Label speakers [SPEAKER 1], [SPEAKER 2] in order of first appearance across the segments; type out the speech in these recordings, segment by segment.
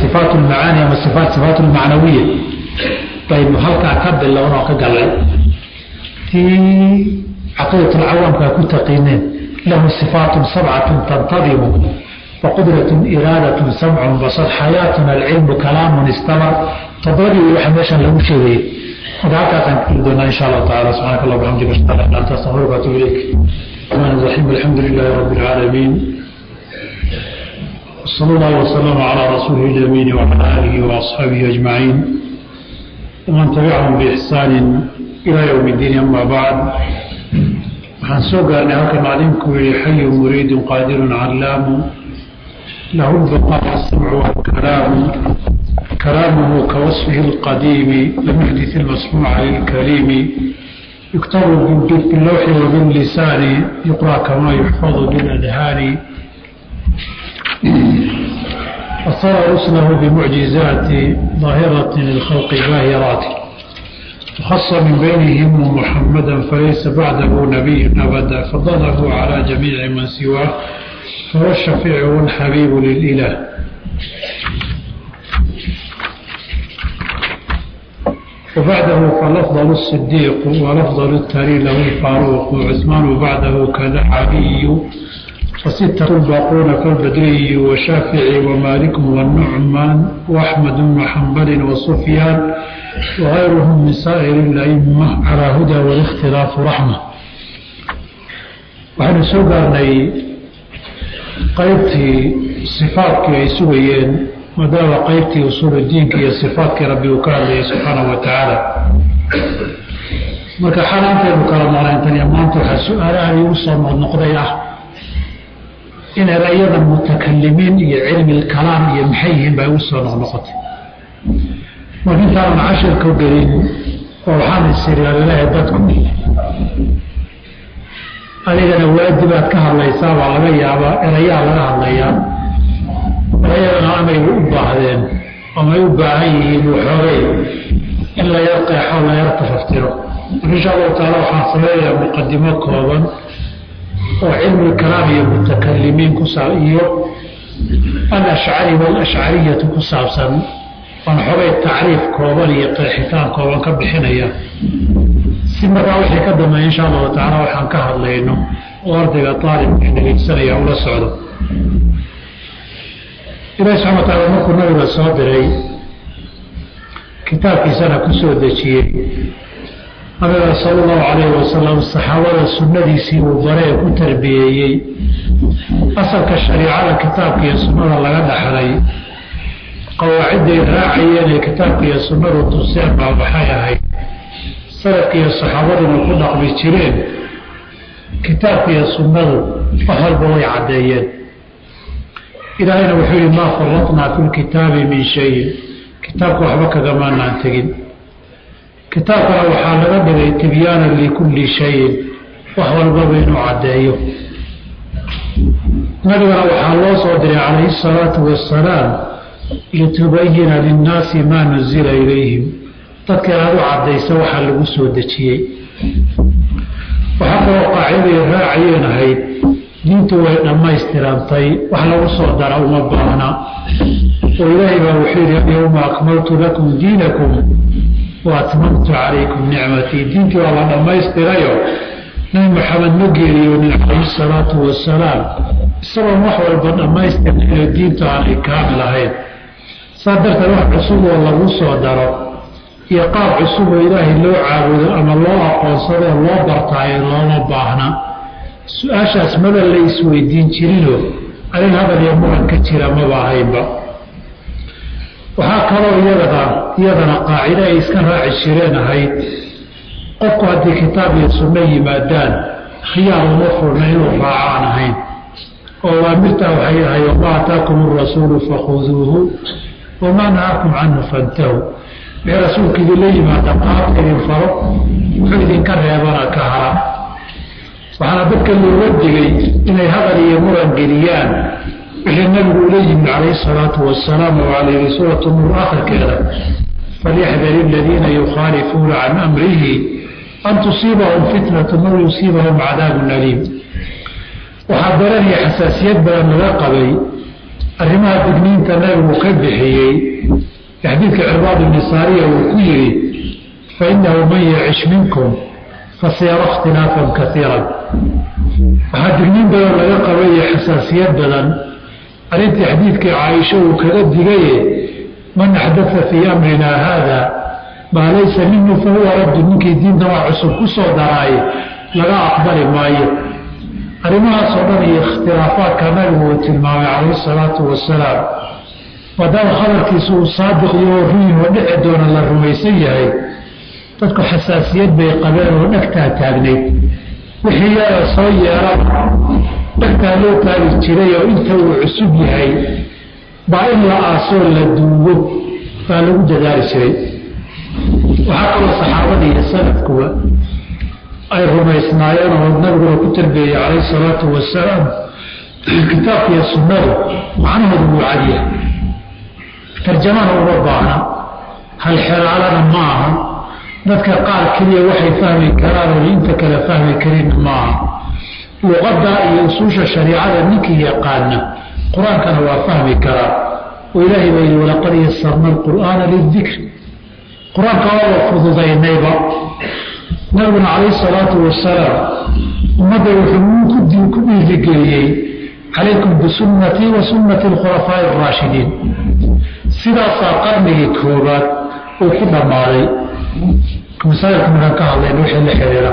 [SPEAKER 1] sifaat lmacaani ama sifaat sifaat lmacnawiya baynu halkaa ka bilowna oo ka galnay tii caqiidatulcawaamkaa ku taqiineen lahu sifaatun sabcatun tantadimu waqudratun iraadatun samcun basar xayaatun alcilmu kalaamun istamar todobadii waxa meeshan lagu sheegayay marka halkaasaan kuli doonaa insha allahu tacala subxaanaka allah bxamdika ashhadu an laa anta astaghfiruka atubu ilayk الرحمن الرحيم الحمد لله رب العالمين صلى الله وسلم على رسوله الأمين وعلى آله وأصحابه أجمعين ومن تبعهم بإحسان إلى يوم الدين أما بعد waxaan soo gaarnay halkan macliinku yihi xayu muriidu qaadirun calaamu lahu lbaqaa asamcu walkalaamu kalaamuhu kawasfihi اlqadiimi lam yuxdith ilmasmuuca lilkaliimi yuktabu bilawxi wabillisaani yuqra kama yuxfadu biladhaani fasara ruslahu bimucjizaati daahirati lilkhalqi baahiraati وخص من بينهم محمدا فليس بعده نبي أبدا فضله على جميع من سواه فهو الشفيع والحبيب للإله وبعده فالأفضل الصديق والأفضل التالي له الفاروق وعثمان بعده كذا علي وستة الباقون كالبدري وشافعي ومالك والنعمان وأحمد بن حنبل وسفيان وغيرهم من سائر الأئمة على هدى والاختلاف رحمة waxaynu soo gaarnay qaybtii sifaadkii ay sugayeen maadaama qaybtii usuuludiinka iyo sifaadkii rabbi uu ka hadlayay subxaanahu wa tacaala marka xal intaynu kala marayntan maanta waxaa su-aalahan igu soo noqnoqday ah in erayada mutakalimiin iyo cilmi lkalaam iyo maxay yihiin baa igu soo noqnoqotay marka intaanan cashirka gelin oo waxaan isiriyaalilahay dadku adigana waajibaad ka hadlaysaa baa laga yaabaa erayaa laga hadlayaa erayadana amay u baahdeen amay u baahan yihiin waxoogay in la yar qeexo la yar tafaftiro marka insha allahu taala waxaan sameeyayaa muqadimo kooban oo cilmi kalaam iyo mutakalimiin kusaa iyo alashcari walashcariyatu ku saabsan aan xogay tacriif kooban iyo qeexitaan kooban ka bixinaya si markaa wixii ka dambeeya insha allahu tacaala waxaan ka hadlayno oo ardayga aalibka dhegeysanaya ula socdo ilahi subxana wa taala markuu nabiga soo diray kitaabkiisana ku soo dejiyey nabiga sala allahu calayhi wasalam saxaabada sunnadiisii uu baree ku tarbiyeeyey asalka shariicada kitaabka iyo sunnada laga dhaxlay qawaacidday raacayeen ee kitaabka iyo sunnadu tuseen baa waxay ahayd salafka iyo saxaabaduna ku dhaqmi jireen kitaabka iyo sunnadu wax walba way caddeeyeen ilaahayna wuxuu yihi maa faratnaa fi lkitaabi min shayin kitaabka waxba kagamaanaan tegin kitaabkana waxaa laga dhigay tibyaanan likulli shayin wax walbaba inuu caddeeyo nabigana waxaa loo soo diray calayhi salaatu wassalaam litubayina linnaasi maa nuzila ilayhim dadka inaad u caddaysa waxaa lagu soo dejiyey waxaa kaloo qaaciday raacayeen ahayd diintu way dhammaystirantay wax lagu soo dara uma baahna oo ilaahay baa wuxuu yidhi alyawma akmaltu lakum diinakum wa atmamtu calaykum nicmatii diintii waa la dhammaystirayo nabi maxamed ma geeriyoonin calayhi salaatu wasalaam isagoon wax walba dhammaystirna inay diintu aanay kaamil ahayn saas darteed wax cusub oo lagu soo daro iyo qaab cusub oo ilaahay loo caabudo ama loo aqoonsadoo loo bartaayo looma baahna su-aashaas maba la isweydiin jirinoo arin hadal iyo muran ka jira maba ahaynba waxaa kaloo iyadana iyadana qaacide ay iska raaci jireen ahayd qofku haddii kitaab iyo sunno yimaadaan khiyaar uma furna inuu raaco aan ahayn oo waamirtaa waxay ahay wamaa ataakum arasuulu fakhuduuhu wamaa nahaakum canhu fantahu wixii rasuulka idinla yimaada qaabka idin faro wuxuu idinka reebana ka hara waxaana dadka looga digay inay hadal iyo muran geliyaan wixii nabigu ula yimid calayhi salaatu wasalaam oo calayhi suuratu nuur akhirkeeda falyaxdari aladiina yukhaalifuuna can amrihi an tusiibahum fitnatun aw yusiibahum cadaabun aliim waxaa daranaya xasaasiyad badan laga qabay arrimaha digniinta nabigu ka bixiyey xadiidka cirbaad ibni saariya uu ku yidhi fa innahu man yacish minkum fasayara ikhtilaafan kaiiran waxaa digniin badan laga qabaye xasaasiyad badan arrintii xadiidkii caaisha uu kaga digaye man axdaa fii amrinaa haada maa laysa minhu fahuwa raddu ninkii diinta wax cusub ku soo daraaye laga aqbali maayo arrimahaasoo dhan iyo ikhtilaafaadka nabigu uu tilmaamay calayhi salaatu wasalaam maadaama khabarkiisu uu saadiq iyo ruyin oo dhici doona la rumaysan yahay dadku xasaasiyad bay qabeen oo dhegtaa taagnayd wixii yara soo yeeran dhegtaa loo taagi jiray oo inta uu cusub yahay baa in la aasoo la duugo baa lagu dadaali jiray waxaa kaloo saxaabada iyo salafkuwa ay rumaysnaayeen oo nabiguna ku tarbeeyey calayhi salaatu wasalaam kitaabkiiyo sunnadu macnahoodu wuu cadyahay tarjamana uma baahna hal xeraalana ma aha dadka qaar keliya waxay fahmi karaan oo inta kale fahmi karin maaha luqadda iyo usuusha shariicada ninkii yaqaana qur-aankana waa fahmi karaa oo ilaahay baa yidhi walaqad yasarna alqur'aana lidikri qur-aanka waaba fududaynayba nabiguna calayhi salaatu wasalaam ummadda wuxuu ku dhiirigeliyey calaykum bisunnatii wa sunnati alkhulafaa'i araashidiin sidaasaa qarnigii koobaad uu ku dhammaaday masaa'ilka markaan ka hadlayna wixii la xiriira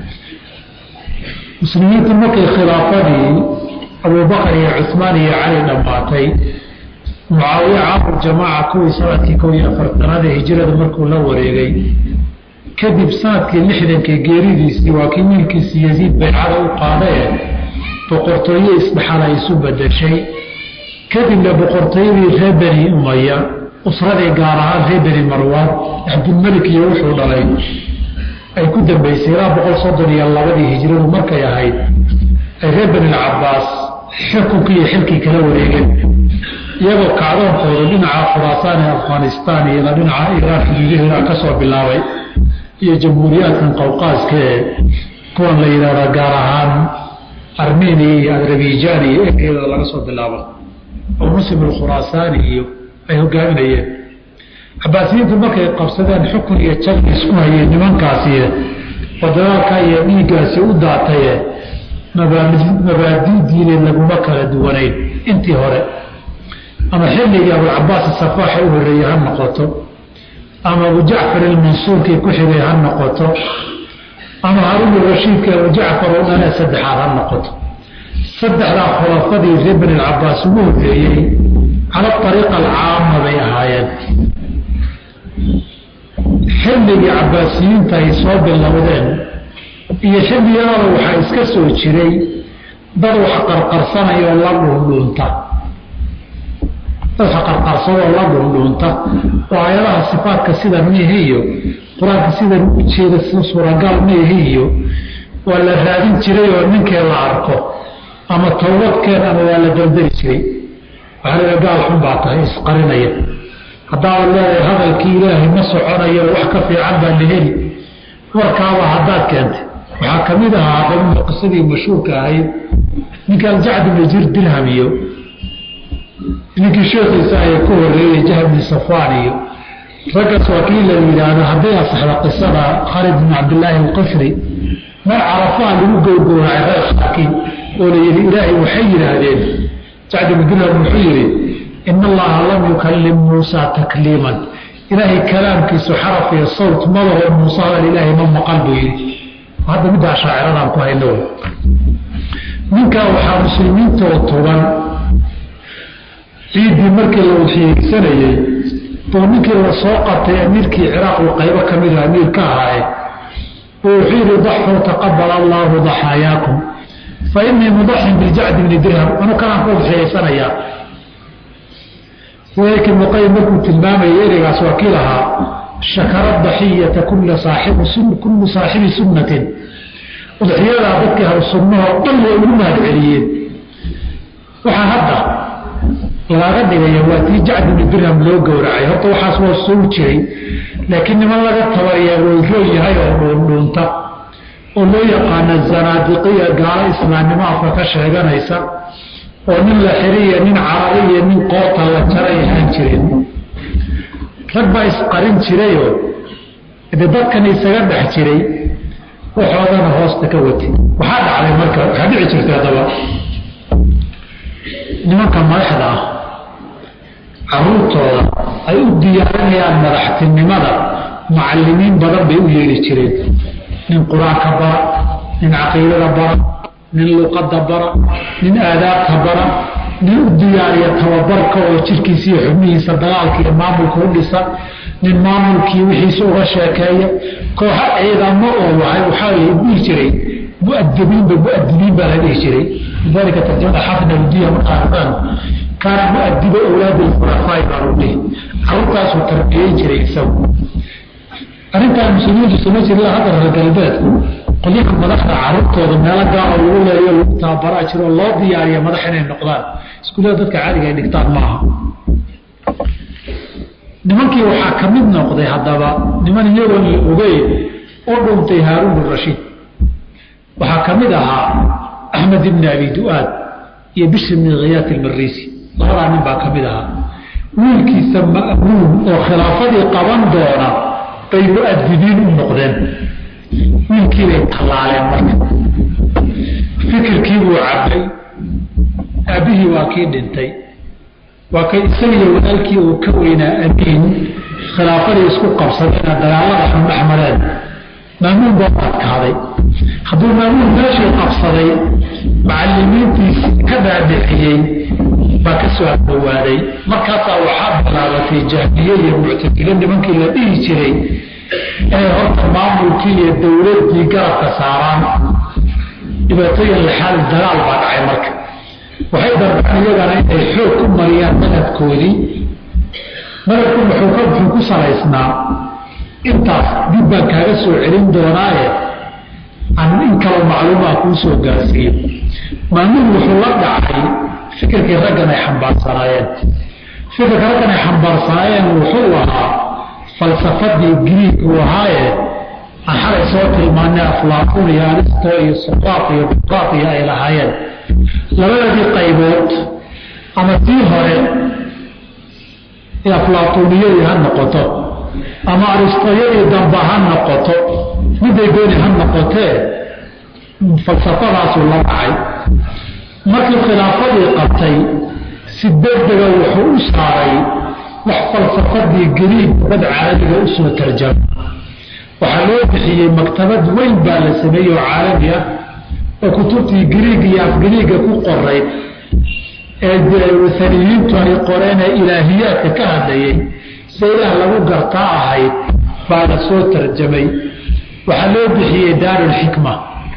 [SPEAKER 1] muslimiinta markay khilaafadii abubakar iyo cuhmaan iyo cali dhammaatay mucaawiya caamul jamaaca kuwii sanadkii kow iyo afartanaada hijrada markuu la wareegay kadib sanadkii lixdankii geeridiisii waa kii wiilkiisii yaziid baycada u qaadae boqortooye isdhexal ay isu bedeshay kadibna boqortooyadii reer beni umaya usradii gaar ahaan reer beni marwaan cabdilmelik iyo wuxuu dhalay ay ku dambaysay ilaa boqol soddon iyo labadii hijradu markay ahayd ay reer benilcabaas xukunkii iyo xilkii kala wareegeen iyagoo kacdoonkooda dhinaca khuraasaan ee afghanistaan iyo dhinaca iraan xuduudaheeda ka soo bilaabay iyo jamhuuriyaadkan qowqaaska ee kuwan la yidhahda gaar ahaan armenia iyo adarabijaan iyo ekeeda laga soo bilaabo oo muslim alkhuraasaani iyo ay hogaaminayeen cabaasiyiintu markay qabsadeen xukun iyo jabki isku hayeen nimankaasi oo dagaalka iyo dhiiggaasi u daataye mabaadii diineed laguma kala duwanayn intii hore ama xilligii abucabaas safaaxa u horeeyey ha noqoto ama abu jacfar ilmansuurkii ku xigay ha noqoto ama haruun rashiidka abu jacfar oo dhanee saddexaad ha noqoto saddexdaa khulafadii reer beni alcabaas ugu horeeyey cala ariiqa alcaama bay ahaayeen xilligii cabaasiyiinta ay soo bilowdeen iyo xilligiyadaba waxaa iska soo jiray dad wax qarqarsanayoo la dhuundhuunta dad wax qarqarsadoo la dhuundhuunta oo aayadaha sifaadka sida mihi iyo qur-aanka sidan u jeeda suuragal mihi iyo waa la raadin jiray oo ninkii la arko ama towbadkeen ama waa la daldari jiray waxaa laga gaal xun baa tahay isqarinaya haddaad leedahay hadalkii ilaahay ma soconayo wax ka fiican baa la heli warkaaba haddaad keentay waxaa ka mid ahaa qamida qisadii mashhuurka ahayd ninka aljacd ibni jir dirham iyo ninkii sheekhiisa ayaa ku horeeyey jahl bni safaan iyo raggaas waa kii la yidhaahdo hadday asaxda qisada khalid bn cabdillaahi alqifri mar carafaa lagu gowgowracay reer qaarkii oo la yidhi ilaahay waxay yidhaahdeen jacd ibni dirham wuxuu yidhi in allaha lam yukallim muusa takliiman ilaahay kalaamkiisu xaraf iyo sawt madaho muuse hadal ilaahay ma maqal buu yidhi hadda middaa shaaciradaan ku hayno ninkaa waxaa muslimiintoo tuban ciiddii markii la waxyeegsanayey buu ninkii la soo qabtay amiirkii ciraaq uu qaybo ka mida amiir ka ahaaye oo wuxuu yidhi daxuu taqabal allaahu daxaayaakum fa inii mudaxin biljacdi bni dirham anu kanaan ku waxyeegsanayaa walaalkii muqayim markuu tilmaamayay ereygaas waa kii lahaa shakara daxiyata kulla saaxibi kullu saaxibi sunnatin udxiyadaa dadkii hal sunnahoo dhan way ugu mahad celiyeen waxaa hadda lagaga dhigaya waa tii jacd ibni dirham loo gowracay horta waxaas waa soo jiray laakiin niman laga tabariyaa weyroon yahay oo dhuundhuunta oo loo yaqaana zanaadiqiya gaalo islaamnimo afka ka sheeganaysa oo nin la xiriya nin carari iyo nin qoorta la jaray ahaan jireen rag baa isqarin jirayoo de dadkan isaga dhex jiray waxoodana hoosta ka watay waxaa dhacday marka waxaa dhici jirtay haddaba nimanka madaxda ah caruurtooda ay u diyaarinayaan madaxtinimada mucalimiin badan bay u yeeli jireen nin qur-aanka bara nin caqiidada bara nin luqadda bara nin aadaabta bara nin u diyaariya tababarka oo jirkiisa iyo xubnihiisa dagaalka iyo maamulka u dhisa nin maamulkii wixiisa uga sheekeeya kooxa ciidamo oo waxaa la dhihi jiray muadibiinba muadibiin baa la dhihi jiray lidalika tarjamada xafid awdiya markaa arkaan kaana muadiba awlaadi lkhulafaa'i baa lagu dhihi carruurtaasuu tarbiyeyn jiray isagu arrintaan muslimiintu sama jirila hadda reer galbeedku qolyaha madaxda carruurtooda meelo gaaro lagu leeyo lagu tababaraa jiroo loo diyaariya madax inay noqdaan iskuullada dadka caadiga ay dhigtaan maaha nimankii waxaa ka mid noqday haddaba niman iyagoon la ogeyn u dhuntay haaruun rashiid waxaa ka mid ahaa axmed ibni abi du-aad iyo bishr ibni khiyaat ilmarisi labadaa nin baa ka mid ahaa wiilkiisa ma'muun oo khilaafadii qaban doona bay mu-adibiin u noqdeen wiilkiibay tallaaleen marka fikirkiibuu cabbay aabbihii waa kii dhintay waa kay isagiyo walaalkii uu ka weynaa amiin khilaafadii isku qabsadeena dagaalada xundhex mareen maamuun baa u adkaaday hadduu maamuun meeshii qabsaday macalimiintiisi ka dhaadhiciyey baa ka soo adhowaaday markaasaa waxaa bilaabatay jahmiye iyo muctadilo nimankii la dhihi jiray inay horta maamulkii iyo dowladdii garabka saaraan dhibaatooyin laxaal dagaal baa dhacay marka waxay darbaan iyagana inay xoog ku mariyaan madhabkoodii madhabku muxuu ku salaysnaa intaas dib baan kaaga soo celin doonaaye aan in kaloo macluumaa kuu soo gaarsiiyo maamuun wuxuu la dhacay fikirkii raggan ay xambaarsanaayeen fikirka raggan ay xambaarsanaayeen wuxuu ahaa falsafadii griig uu ahaaye aan xalay soo tilmaanay aflaaqun iyo alisto iyo suqaaq iyo buqaaq iyo ay lahaayeen labadadii qaybood ama tii hore ee aflaatuniyadii ha noqoto ama aristoyadii damba ha noqoto miday gooni ha noqotee falsafadaasuu la dhacay markii khilaafadii qabtay si degdega wuxuu u saaray wax falsafadii gariib dad caalamiga u soo tarjama waxaa loo bixiyey maktabad weyn baa la sameeyey oo caalami ah oo kutubtii gariig iyo afgariiga ku qorayd ee wasaniyiintu ay qoreen ee ilaahiyaadka ka hadlayay se ilaah lagu gartaa ahayd baa la soo tarjamay waxaa loo bixiyey daarulxikma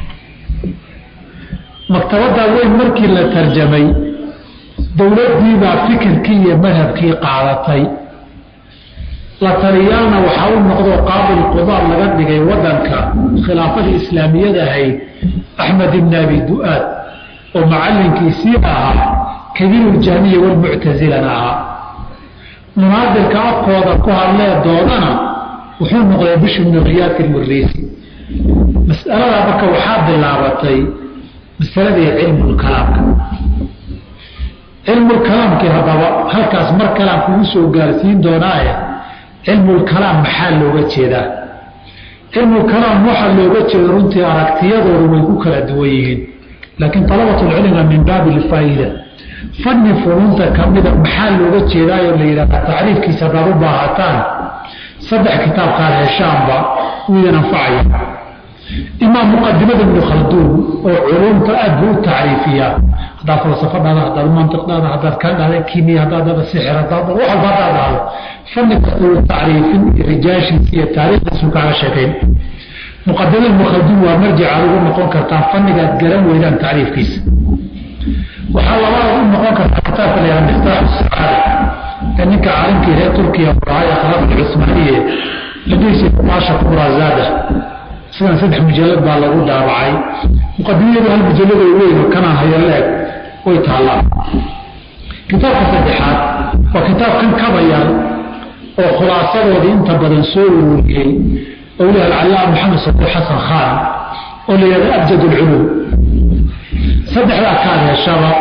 [SPEAKER 1] maktabaddaa weyn markii la tarjamay dowladdiibaa fikirkii iyo madhabkii qaadatay la taliyaalna waxaa u noqdo qaabil qudaar laga dhigay wadanka khilaafadii islaamiyada ahayd axmed ibn abi du-aad oo macallinkiisii ahaa kabiiruljahmiya walmuctasilana ahaa munaadirka afkooda ku hadlee doodana wuxuu noqday bishr bnu khiyaat ilmuriisi mas'alada marka waxaa bilaabatay masaladii cilmulkalaamka cilmulkalaamkii haddaba halkaas mar kalaan kugu soo gaarsiin doonaaye cilmulkalaam maxaa looga jeedaa cilmulkalaam waxaa looga jeeda runtii aragtiyadoodu way ku kala duwan yihiin laakiin talabatulcilmiga min baabi lfaa'ida fanni funuunta kamida maxaa looga jeedaayoo la yidhahda tacriifkiisa haddaad u baahataan saddex kitaabkaad heshaanba uu idin anfacaya imaa muqadimada ibnu khalduun oo culumta aad buu u tacriifiyaa haddaad falsafadhaada haddaad mantiqdaada haddaad ka dhahda kimiya haddaad dhahda sixir haddaad wax walba haddaad dhahdo fanni kasta uu tacriifin iyo rijaashiisa iyo taariikhdiisu kaaga sheekayn muqadimada ibnu khalduun waa marjicaad ugu noqon kartaan fannigaad garan weydaan tacriifkiisa waxaa labaad u noqon kartaa kitaabka la yihahda miftaaxu sacaada ee ninka caalimkii reer turkiya buraaya khilaafat cusmaaniye la dhihi maasha kubrazada sidan saddex mujallad baa lagu daabacay muqadimiyadu hal mujallado weyn oo kanaan hayo leeg way taallaan kitaabka saddexaad waa kitaabkan kabayal oo khulaasadoodii inta badan soo ururiyey owliha alcallaam maxamed sabuur xasan khaan oo la yihahda abjad ulculuum saddexdaa kaad heshaba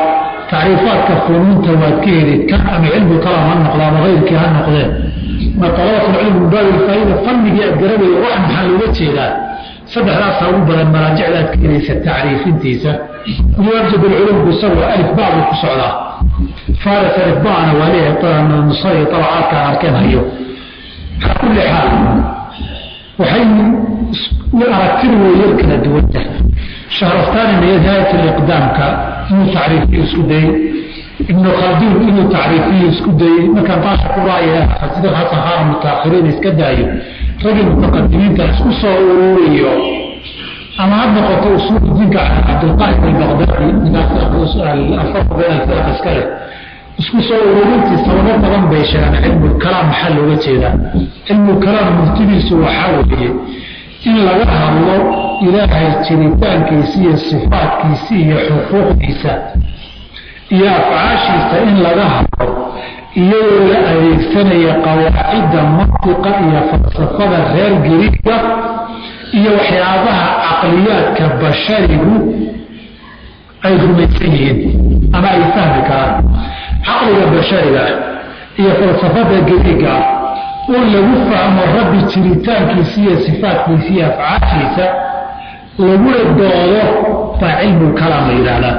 [SPEAKER 1] tacriifaadka funuunta waad ka heli kan ama cilmu kalaam ha noqda ama keyrkii ha noqdeen ma talabatulcilm min baabi lfaa'ida fanigii aad garanayo wax maxaa looga jeedaa saddexdaasaa ugu badan maraajicda aad ka helaysa tacriifintiisa yuwaajib alculumku isagoo alif bacdu ku socdaa faaris alif bacna waa leeyahay nusay tabacaadkaan arkeen hayo calaa kulli xaal waxay aragtida way yar kala duwanta shahrastani nihaayat liqdaamka inuu tacriifiyo isku dayey ibnu khalduun inuu tacriifiyo isku dayey markaan baasha ku raaya sida xasan khaana mutaakhiriin iska daayo ragii mutaqadimiinta isku soo ururiyo ama ha noqoto usuuldiinka cabdilqaahir albaqdaadi alfarqu bayna alfiraq iska leh isku soo ururintii sababo badan bay sheegaan cilmulkalaam maxaa looga jeedaa cilmulkalaam murtidiisu waxaa weeye in laga hadlo ilaahay jiritaankiisa iyo sifaadkiisa iyo xuquuqdiisa iyo afcaashiisa in laga hadlo iyadoo la adeegsanaya qawaacidda mantiqa iyo falsafada reer giriga iyo waxyaabaha caqliyaadka basharigu ay rumaysan yihiin ama ay fahmi karaan caqliga bashariga iyo falsafada giriga oo lagu fahmo rabbi jiritaankiisa iyo sifaadkiisa iyo afcaashiisa laguna doodo baa cilmulkalaam la yidhaahdaa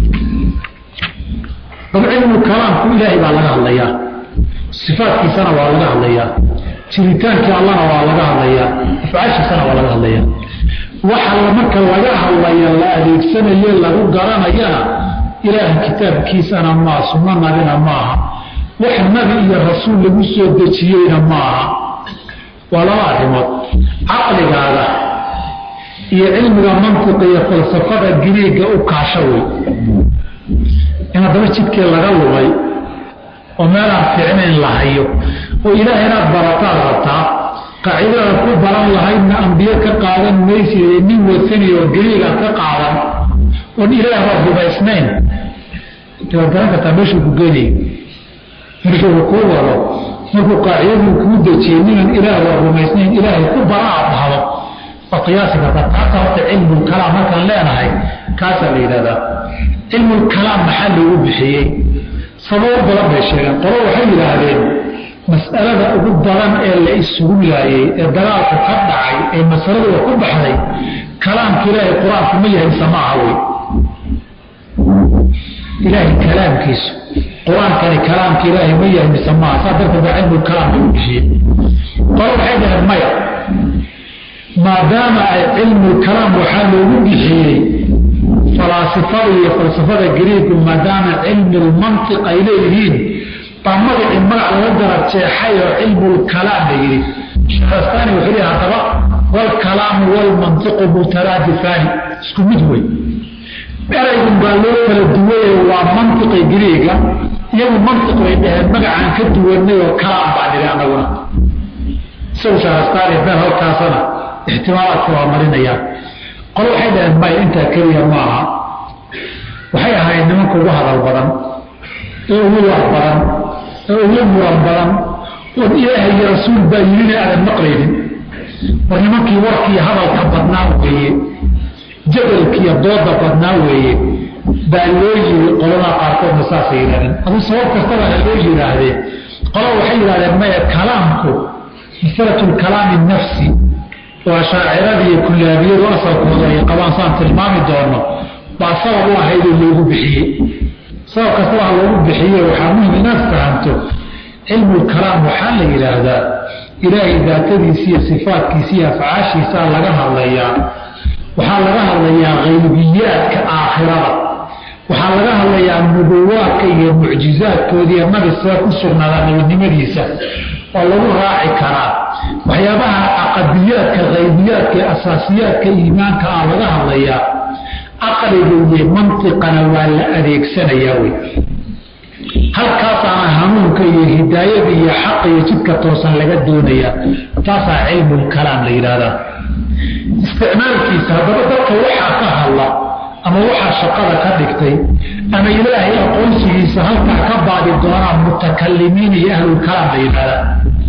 [SPEAKER 1] dab cilmulkalaamku ilaahay baa laga hadlayaa sifaadkiisana waa laga hadlayaa jiritaankii allana waa laga hadlayaa afcaashiisana waa laga hadlayaa waxa marka laga hadlaya la adeegsanaye lagu garanayana ilaahay kitaabkiisana maa sunno nabina maaha wax nabi iyo rasuul lagu soo dejiyeyna maaha waa laba arrimood caqligaada iyo cilmiga mantiqa iyo falsafada giriiga u kaasho wey in haddaba jidkii laga lumay oo meelaan fiicnayn la hayo oo ilaah inaad barataan rabtaa qaacidada ku baran lahaydna ambiye ka qaadan maysid nin wasani oo gariigaad ka qaadan oon ilaahba rubaysnayn waad garan kartaa meeshuu ku geenay markuu kuu wado markuu qaacidaduu kuu dejiyey ninan ilaahba rumaysnayn ilaahay ku bara aad dhahdo waad qiyaasi kartaa taasa horta cilmulkalaam markaan leenahay kaasaa la yidhahdaa cilmulkalaam maxaa loogu bixiyey sababo badan bay sheegeen qolo waxay yidhaahdeen mas'alada ugu badan ee la isugu laayey ee dagaalku ka dhacay ee masaladuba ku baxday kalaamka ilaahay qur-aanku ma yahay samaaha wey ilaahay kalaamkiisu qur-aankani kalaamka ilaahay ma yahay mise maaha saa darteed baa cilmulkalaam lagu bixiyey qolo waxay dhaheen maya maadaama ay cilmulkalaam waxaa loogu bixiyey falaasifada iyo falsafada gariigu maadaama cilmulmantiq ay leeyihiin baa magacii magac laga garab jeexay oo cilmulkalaam la yidhi shahrastani wuxuu leeyahay haddaba walkalaamu walmantiqu mutaraadifaani isku mid wey eraygun baa loo kala duwaye waa mantiqi gariiga iyagu mantiq bay dhaheen magacaan ka duwanay oo kalaam baa nidhi anaguna isagu shahrastani meel halkaasana ixtimaalaadka waa marinayaan qolo waxay dhaheen may intaa keliya maaha waxay ahayd nimanka ugu hadal badan ee ugu war badan ee ugu muran badan oon ilaahay iyo rasuul baa yidhina aadan maqlaynin war nimankii warkii hadalka badnaa weeye jadalkiiyo dooda badnaa weeye baa loo yiri qoladaa qaarkoodna saasay yidhahdeen aduu sabab kastaba ha loo yidhaahdee qolo waxay yidhahdeen maya kalaamku masalatu lkalaami nafsi waa shaacirada iyo kullaabiyadu asalkooda ay qabaan saan tilmaami doono baa sabab u ahaydoo loogu bixiyey sabab kastaba ha loogu bixiye waxaa muhim inaad fahamto cilmulkalaam waxaa la yidhaahdaa ilaahay daatadiisa iyo sifaadkiisa iyo afcaashiisaa laga hadlayaa waxaa laga hadlayaa qaybiyaadka aakhirada waxaa laga hadlayaa nubuwaadka iyo mucjizaadkoodiiyo nabi see ku sugnaada nabinimadiisa oo lagu raaci karaa waxyaabaha caqadiyaadka qaybiyaadka ee asaasiyaadka iimaanka ah laga hadlayaa aqliga iyo mantiqana waa la adeegsanayaa wey halkaasaana hanuunka iyo hidaayada iyo xaqa iyo jidka toosan laga doonayaa taasaa cilmulkalaam la yidhaahdaa isticmaalkiisa haddaba dadka waxaa ka hadla ama waxaa shaqada ka dhigtay ama ilaahay aqoonsigiisa halkaa ka baadi doonaan mutakalimiin iyo ahlulkalaam la yidhahdaa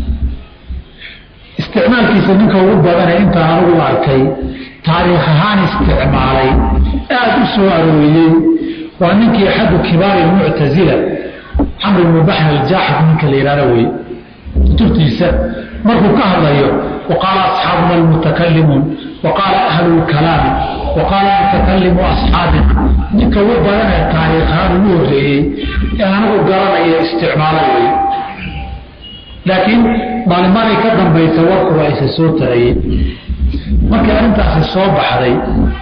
[SPEAKER 1] isticmaalkiisa ninka ugu badane intaan anugu arkay taariikh ahaan isticmaalay aada u soo arooriyey waa ninkii axadu kibaari muctazila camr ibnu baxr aljaaxid ninka la yihahdo wey kutubtiisa markuu ka hadlayo waqaala asxaabuna almutakalimuun waqaala ahlu lkalaami waqaala mutakalimu asxaabina ninka ugu badan ee taariikhaan ugu horeeyey ee anagu garanaya isticmaala wey laakiin maalimaanay ka dambaysa warku waa isa soo tarayey markii arrintaasi soo baxday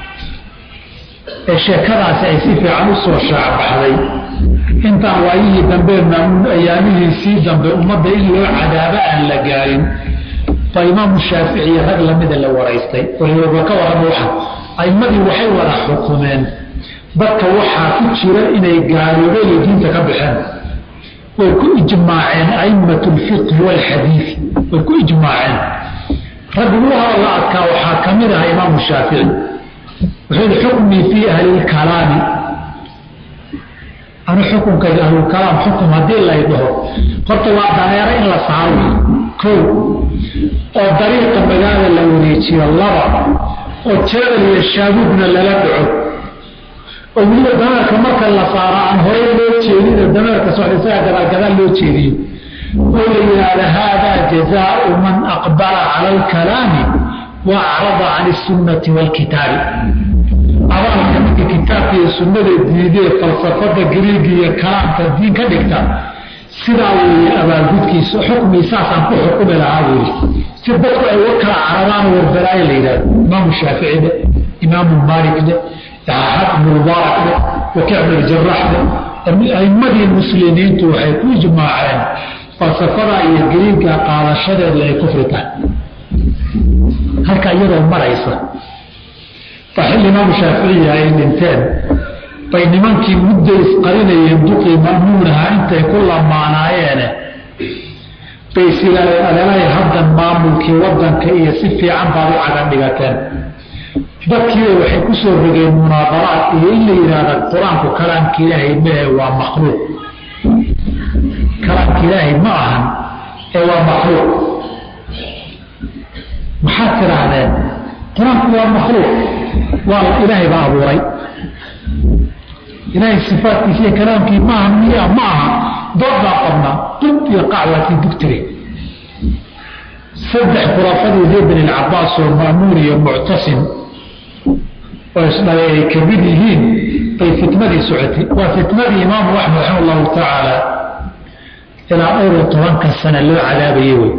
[SPEAKER 1] ee sheekadaasi ay si fiican u soo shaacbaxday intaan waayihii dambe maamuun ayaamihiisii dambe ummadda in loo cadaabo aan la gaarin baa imaamu shaafici iyo rag lamida la waraystay waliba ka warrama waxa aimmadii waxay wada xukumeen dadka waxaa ku jira inay gaaloobeen iyo diinta ka baxeen way ku ijmaaceen aimatu lfiqhi waalxadiidi way ku ijmaaceen rag ugu hadalla adkaa waxaa ka mid aha imaamu shaafici wuxuu yihi xukmii fii ahli lkalaami anu xukunkayga ahlulkalaam xukum haddii lay dhaho horta waa daneero in la saaro kow oo dariiqa magaala la wareejiyo laba oo jeedal iyo shaabuubna lala dhaco oo weliba dameerka marka la saaro aan horey loo jeedin dameerka soxdhisaga gadaal gadaal loo jeediyo oo la yidhaahda haadaa jazaau man aqbala cala alkalaami wa acrada can isunnati waalkitaabi abaalka ninka kitaabka iyo sunnada diidee falsafada gariiga iyo kalaamka diin ka dhigta sidaa weeye abaalgudkiisa xukmii saasaan ku xukumi lahaa buuri si dadku ay uga kala cararaan warbalaayo la yidhahdo imaamu shaafici dhe imaamu maalik dhe yaxaxad ibnu mubaarak dhe wakic ibnu jarax dhe aimmadii muslimiintu waxay ku ijmaaceen falsafada iyo gariiga qaadashadeeda ay kufri tahay halka iyadoo maraysa waa xilli imaamu shaaficiya ay dhinteen bay nimankii muddo isqarinayeen duqii ma'muunaha intay ku lamaanaayeene bay sigaadeen adeelay haddan maamulkii waddanka iyo si fiican baad u cagan dhigateen dadkiiba waxay ku soo rogeen munaadaraad iyo in la yidhaahda qur-aanku kalaamka ilaahay mehe waa makhluuq kalaamka ilaahay ma ahan ee waa makhluuq maxaad tidhaahdeen qur-aanku waa makhluuq waa ilaahay baa abuuray ilaahay sifaatkiisa iyo kalaamkii maaha miya ma aha dood baa qabnaa dub iyo qacwaakii dugtire saddex khulaafadii reer bani alcabaas oo ma'muun iyo muctasim oo isdhalay ay ka mid yihiin bay fitnadii socotay waa fitnadii imaamu axmed raxima allahu tacaala ilaa dhowr iyo tobanka sana loo cadaabayay wey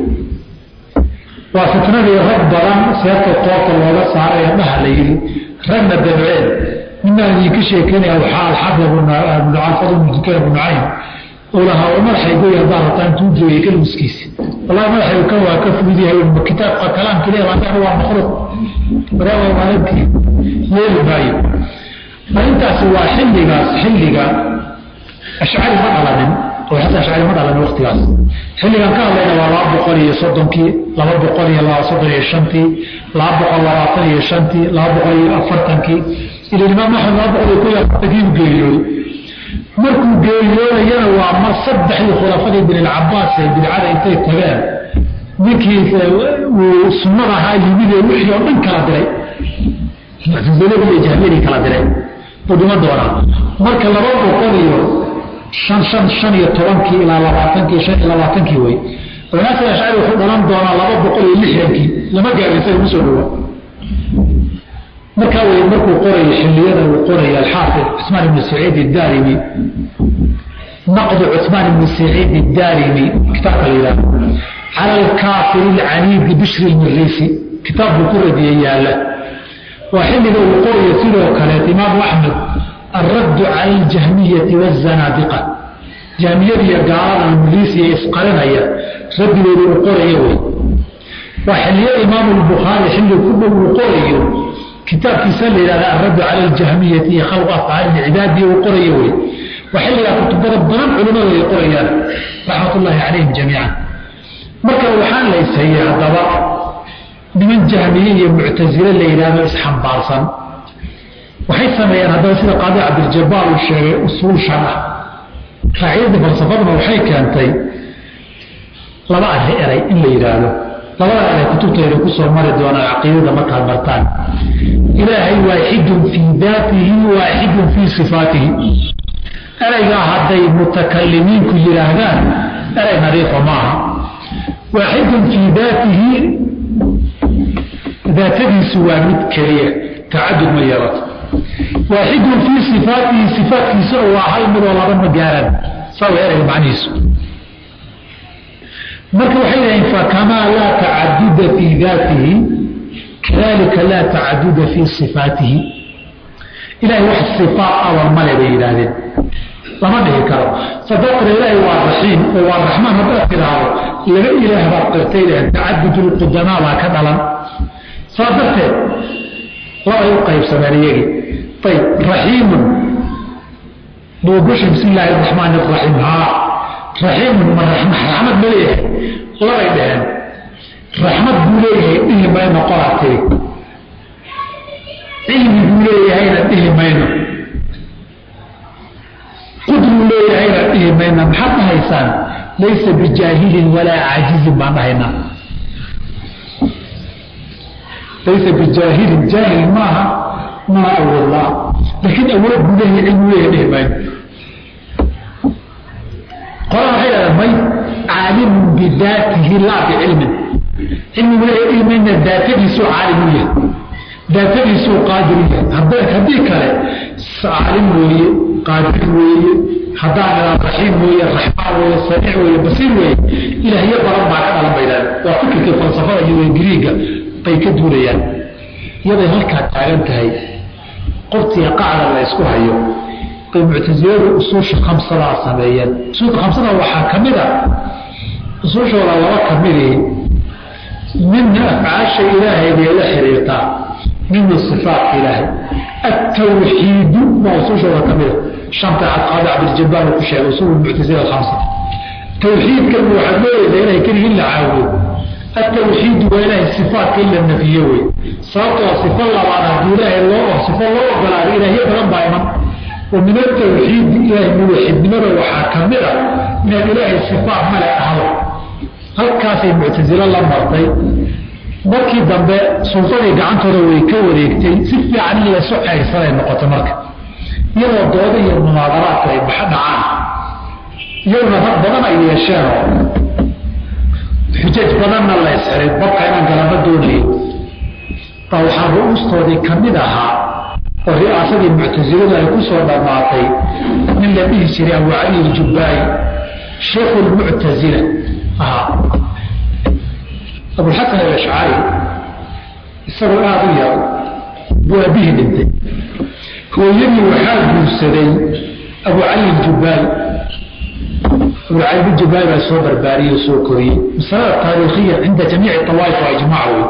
[SPEAKER 1] waa fitnadii rag badan seebta toobta looga saaray ee dhaha la yidhi ragna dabceen ninaan idinka sheekeynaya waxaa alxafid abnucalfad ibnu dukayn abu nucaym uu lahaa war madaxaygu yardaan hataan tuu jooyay kalmuskiisa wallahi madaxaygu kan waa ka fudud yahay ma kitaabka kalaamka ilahi baa waa makhluuq waraawa maalintii yeeli maayo arrintaasi waa xilligaas xilliga ashcari ma dhalanin oo xataa ashcari ma dhalanin waktigaas xilligan ka hadlayna waa laba boqol iyo soddonkii laba boqol iyo laba soddon iyo shantii laba boqol labaatan iyo shantii laba boqol iyo afartankii ila imaam axmed laba boqol iyo ko iyo afartankii u geeriyooday markuu geeriyoodayana waa ma saddexdii khulafadii binilcabaas ee bidcada intay tageen ninkii uu sunnada ahaa yimid ee wixii oo dhan kala diray muctaziladii iyo jahmiyadii kala diray buu dhima doonaa marka laba boqol iyo shan shan shan iyo tobankii ilaa labaatankii shan iyo labaatankii wey abnaasin ashcari wuxuu dhalan doonaa laba boqol iyo lixdankii lama gaarin isaga kusoo dhawa markaa wey markuu qorayo xilliyada uu qorayo alxaafid cusmaan ibnu saciid idaarimi naqdu cusmaan ibnu saciid idaarimi kitaabka la yidhahdo cala alkaafir alcaniidi bishri lmiriisi kitaab buu ku radiyey yaalla waa xilliga uu qorayo sidoo kaleet imaamu axmed alraddu cala aljahmiyati waazanaadiqa jahmiyadiiyo gaaladan miriisiya isqarinaya raddigooda uu qorayo wey waa xilliyada imaamu lbukhaari xilli ku dhow uu qorayo kitaabkiisa la yidhahda alraddu cala aljahmiyati iyo khalqu afcaali lcibaadi uu qorayo wey waa xilligaa kutubada badan culimmadu ay qorayaan raxmatullaahi calayhim jamiican marka waxaan la ishayey haddaba niman jahmiye iyo muctasile la yidhahdo isxambaarsan waxay sameeyeen haddaba sida qaadi cabdiljabaal uu sheegay usuul shan ah qaacidadii falsafaduna waxay keentay laba arri eray in la yidhaahdo labada ale kutubtayda kusoo mari doonaan caqiidada markaad martaan ilaahay waaxidun fii daatihi waaxidun fii sifaatihi ereygaa hadday mutakalimiinku yidhaahdaan erey nadiifa maaha waaxidun fii daatihi daatadiisu waa mid keliya tacadud ma yeelato waaxidun fii sifaatihi sifaatkiisuna waa hal midoo laba ma gaaraan saa waa ereyga macnihiisu marka waxay dhaheen fakamaa laa tacaduda fii daatihi kadalika laa tacaduda fii sifaatihi ilahay wax sifaat awar male bay yidhaahdeen lama dhihi karo sadaqna ilaahay waa raxiim oo waa raxmaan haddaad tidhaahdo laba ilaah baad qirtay dhaheen tacadudulqudamaa baa ka dhalan saa darteed labay u qaybsameen iyagii ayb raxiimun buugushi bismi illaahi araxmaan araxiim haa raxiimun ma raxmad ma leeyahay labay dhaheen raxmad buu leeyahay dhihi mayno qolaa tiri cilmi buu leeyahayna dhihi mayno qudruu leeyahayna dhihi mayna maxaad dhahaysaan laysa bijaahilin walaa caajizin baan dhahaynaa laysa bijaahilin jaahil maaha maa awoodlaa laakiin awood buu leeyahay cilmuu leeyahay dhihi mayno qolaa waxay dhahdeen may caalimun bidaatihi laa bicilmin cilmigu leeyahay dhihi mayna daatadiisuu caalim u yahay daatadiisuu qaadir u yahay haddii kale caalim weeye qaadir weeye haddaan idaa raxiim weeye raxmaan weeye samiic weeye basiir weeye ilaahyo badan baa ka dhalan baydaan waa fikirkii falsafada iyo ingiriiga bay ka duulayaan iyaday halkaa taagan tahay qoftiga qacda la ysku hayo bay muctasiladu usuusha khamsadaa sameeyeen usuulka khamsada waxaa ka mid a usuushooda laba ka midii midna afcaasha ilaahay bay la xiriirtaa midna sifaatka ilaahay atawxiidu baa usuushooda ka mida shanta cadqaada cabdiljabaar uu ku sheegay usuul muctasila khamsa tawxiidkan waxaad leedahay inay keligii la caabudo atawxiidu waa ilaahay sifaatka in la nafiyo wey sababtoo sifa labaad haddii ilaahay loo sifo loo ogolaado ilaahyo badan baa iman wa min atawxiidi ilaahay muwaxidnimada waxaa ka mid a inaad ilaahay sifaat male ahdo halkaasay muctasilo la martay markii dambe sultadii gacantooda way ka wareegtay si fiican in laysu ceyrsanay noqoto marka iyadoo dooda iyo munaadaraadka ay baxa dhacaan iyaguna rag badan ay yeesheenoo xujaj badanna la ysxiray babka inaan galaba doonayay baa waxaa ru-uustoodii ka mid ahaa oo ri'aasadii muctasiladu ay ku soo dhammaatay nin la dhihi jiray abu cali iljubbaayi sheikhu lmuctasila ahaa abulxasan alashcari isagoo aada u yar buu aabihii dhintay hooyadii waxaa guursaday abu cali iljubbaayi abu cali iljubbaayi baa soo barbaariyey oo soo koriyey masalada taariikhiya cinda jamiici awaaif waa ijmaac wey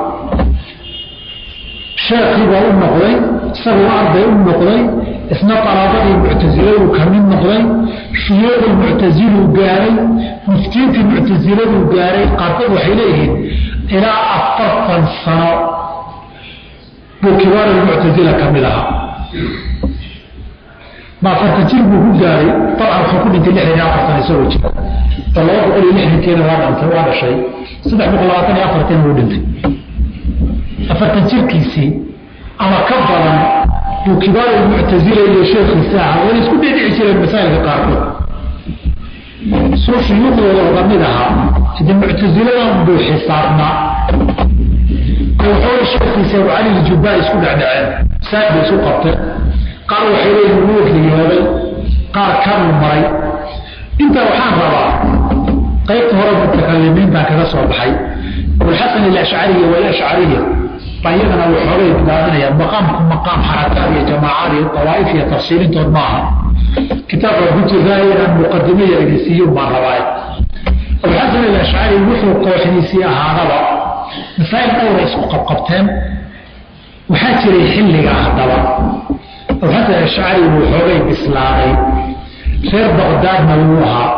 [SPEAKER 1] sheekii baa u noqday isagoo arday u noqday isna qaraabadii muctasiladu ka mid noqday shuyuuqii muctasiluu gaaray muftiintii muctasiladuu gaaray qaarkood waxay leeyihiin ilaa afartan sano buu kibaar muctasila ka mid ahaa ma afartan jir buu ku gaaray dabcan wuxuu ku dhintay lixdan iyo afartan isagoo jira oo laba boqol iyo lixdankeena waa dhantay waa dhashay saddex boqol labaatan iyo afartan buu dhintay afartan jirkiisii ama ka badan buu kibaar muctasila iyo sheekhiisa ahaa wayna isku dhedhici jireen masaa'ilka qaarkood soo shuyuuqdooda oga mid ahaa hade muctasiladan buu xisaabnaa waxooga sheekhiisa abu cali iljubbaa isku dhecdhaceen saad bay isu qabteen qaar waxay leeyihin wuu riyooday qaar kanuu maray intaa waxaan rabaa qaybta hore mutakalimiintan kaga soo baxay abulxasan alashcariya walashcariya baa iyadana waxoogay bilaabanayaan maqaamku maqaam xarakaad iyo jamaacaad iyo dawaa'if iyo tafsiilintood maaha kitaabka ku jiraa inaan muqadimo yaragisiiyun baan rabaaye abulxasan alashcari wuxuu kooxdiisii ahaadaba masaa'il dhowra isku qabqabteen waxaa jiray xilligaa haddaba abulxasan alashcari wuu xoogay bislaaday reer baqdaadna wuu ahaa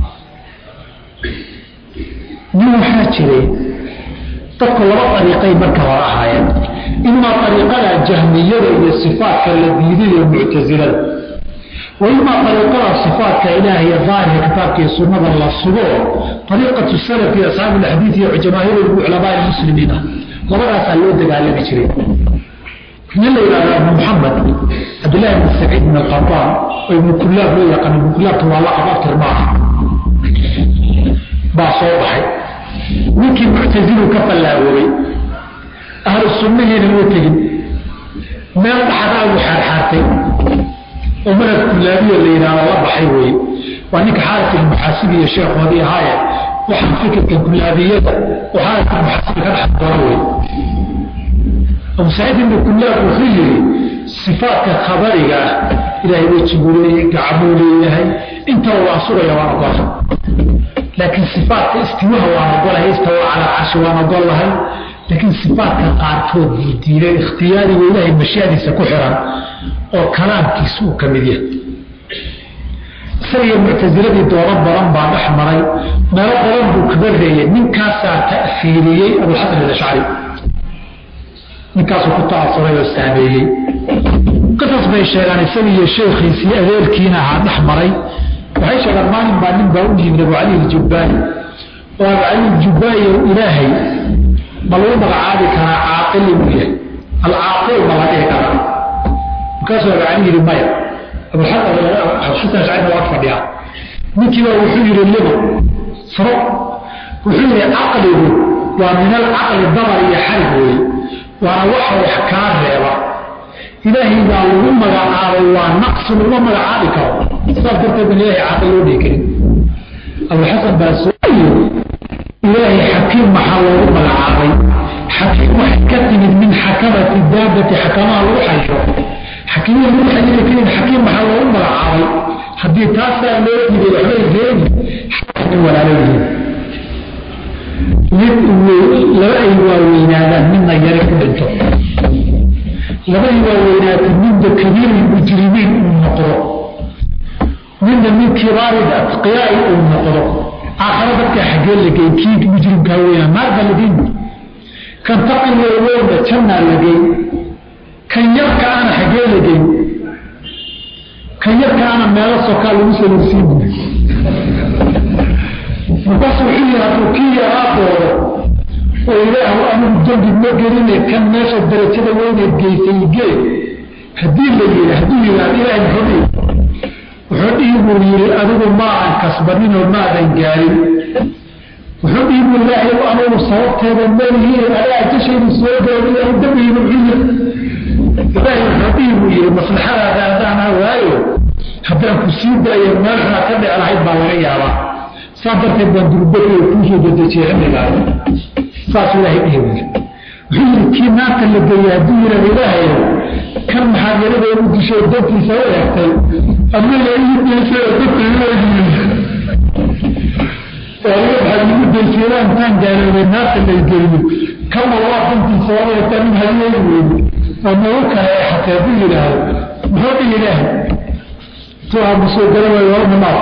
[SPEAKER 1] nin waxaa jiray dadku laba ariiqay marka hore ahaayeen imaa ariiqada jahmiyada iyo sifaatka la diiday ee muctasilada waimaa ariiqada sifaatka ilaahay iyo daahirka kitaabka iyo sunnada la sugo ariiqatu salafi asxaabi alxadiid iyo jamaahiir culamaa muslimiin ah labadaasaa loo dagaalami jiray nin la yidhahdo abu muxamed cabdillahi bn saciid bn alqataan oo ibnu kullaab loo yaqaan ibnu kullaabta waa laqab aftir maaha baa soo baxay ninkii muctasilu ka fallaagoobay ahlu sunnahiina loo tegin meel dhaxdaa uu xaarxaartay oo madhab kullaabiya la yidhahdo la baxay weeye waa ninka xaaris ilmuxaasibi iyo sheekhoodii ahaaye waxaan fikirka kullaabiyada oo xaaris ilmuxaasibi ka dhex doono wey abu saciid ibnu kullaab wuxuu yidhi sifaatka khabariga ah ilaahay wejiguu leeyahay gacmuu leeyahay intaba waan sugaya waan ogola laakiin sifaatka istiwaha waan ogolahay istawa calaa carshi waan ogolahay laakiin sifaatka qaarkood buu diiday ikhtiyaariga ilaahay mashiadiisa ku xiran oo kalaamkiisa uu ka mid yahay isagiyo muctasiladii doodo badan baa dhex maray meelo badan buu kaga reeyay ninkaasaa ta'fiiriyey abulxasan alashcari ninkaasuu ku ta'asuray oo saameeyey qisas bay sheegaan isagiiyo sheekhiisii adeerkiina ahaa dhex maray waxay sheegaan maalin baa nin baa u yimid abu cali aljubbaani oo abu cali aljubbaani oo ilaahay ma lagu magacaabi karaa caaqil inuu yahay alcaaqil ma la dhihi karaa markaasuu abu cali yidhi maya abuxasan shacibna waa fadhiyaa ninkiiba wuxuu yidhi limo furo wuxuu yidhi caqligu waa min alcaqli dabar iyo xarig weeye waana waxa wax kaa reeba ilaahay baa lagu magacaabay waa naqsi laguma magacaabi karo saas darteed ban ilahay caaqil loo dhihi karin abuxasan baa soo yiri ilaahay xakiim maxaa loogu magacaabay xakiim waxay ka timid min xakamati daabati xakamaha lagu xayiro xakiimada lagu xayiri karin xakiim maxaa loogu magacaabay haddii taasaa loo diiday waxbay reebi xakiim walaalo yihiin mid laba ay waaweynaadaan midna yari ku dhinto labadii waaweynaatay midda kabiiri mujrimiin uu noqdo midna min kibaari atqiyaai uu noqdo aakhare dadka xaggee la geyn kii mujrimkaa weynaa naar baa la geyn kan taqiga weyna jannaa la geyn kan yarka ana xaggee la geyn kan yarka ana meelo sokaa lagu salorsiin buri markaasu wuxuu yihi hadduu kii yaraa doodo oo ilaahu anigu dembi ma geline kan meesha darajada weyneed geysay gee haddii la yidhi hadduu yidhaahdo ilaahay muxuu dhihi wuxuu dhihi buu yidhi adigu maadan kasbaninoo maadan gaarin wuxuu dhihi buu ilaahay anigu sababteeda malihiin adaa jashaydu soo gaari ilaahay dembigiina muxuu yiri ilaahay wuxuu dhihi buu yidhi maslaxadaada adaana waayo haddaan ku sii daayo meel xunaa ka dhici lahayd baa laga yaabaa saa darteed baan durbadooda kuusoo dedejiyey xilligaas saas ilaahay dhihi buu yidhi wuxuu yidhi kii naarta la geeyey hadduu yidhahdo ilaahayo kan maxaad yarada ugu dishay dantiisa u eegtay anaga igu daysay dadka ileeyihiin aniga maxaad igu daysay intaan gaaloobay naarta lay geyno kama waa dantiisa u eegtaa nin hayeegi weyne oo nagu kale eexatay hadduu yidhaahdo muxuu dhihi ilaahay tuaa musoo gala waayo walma naaf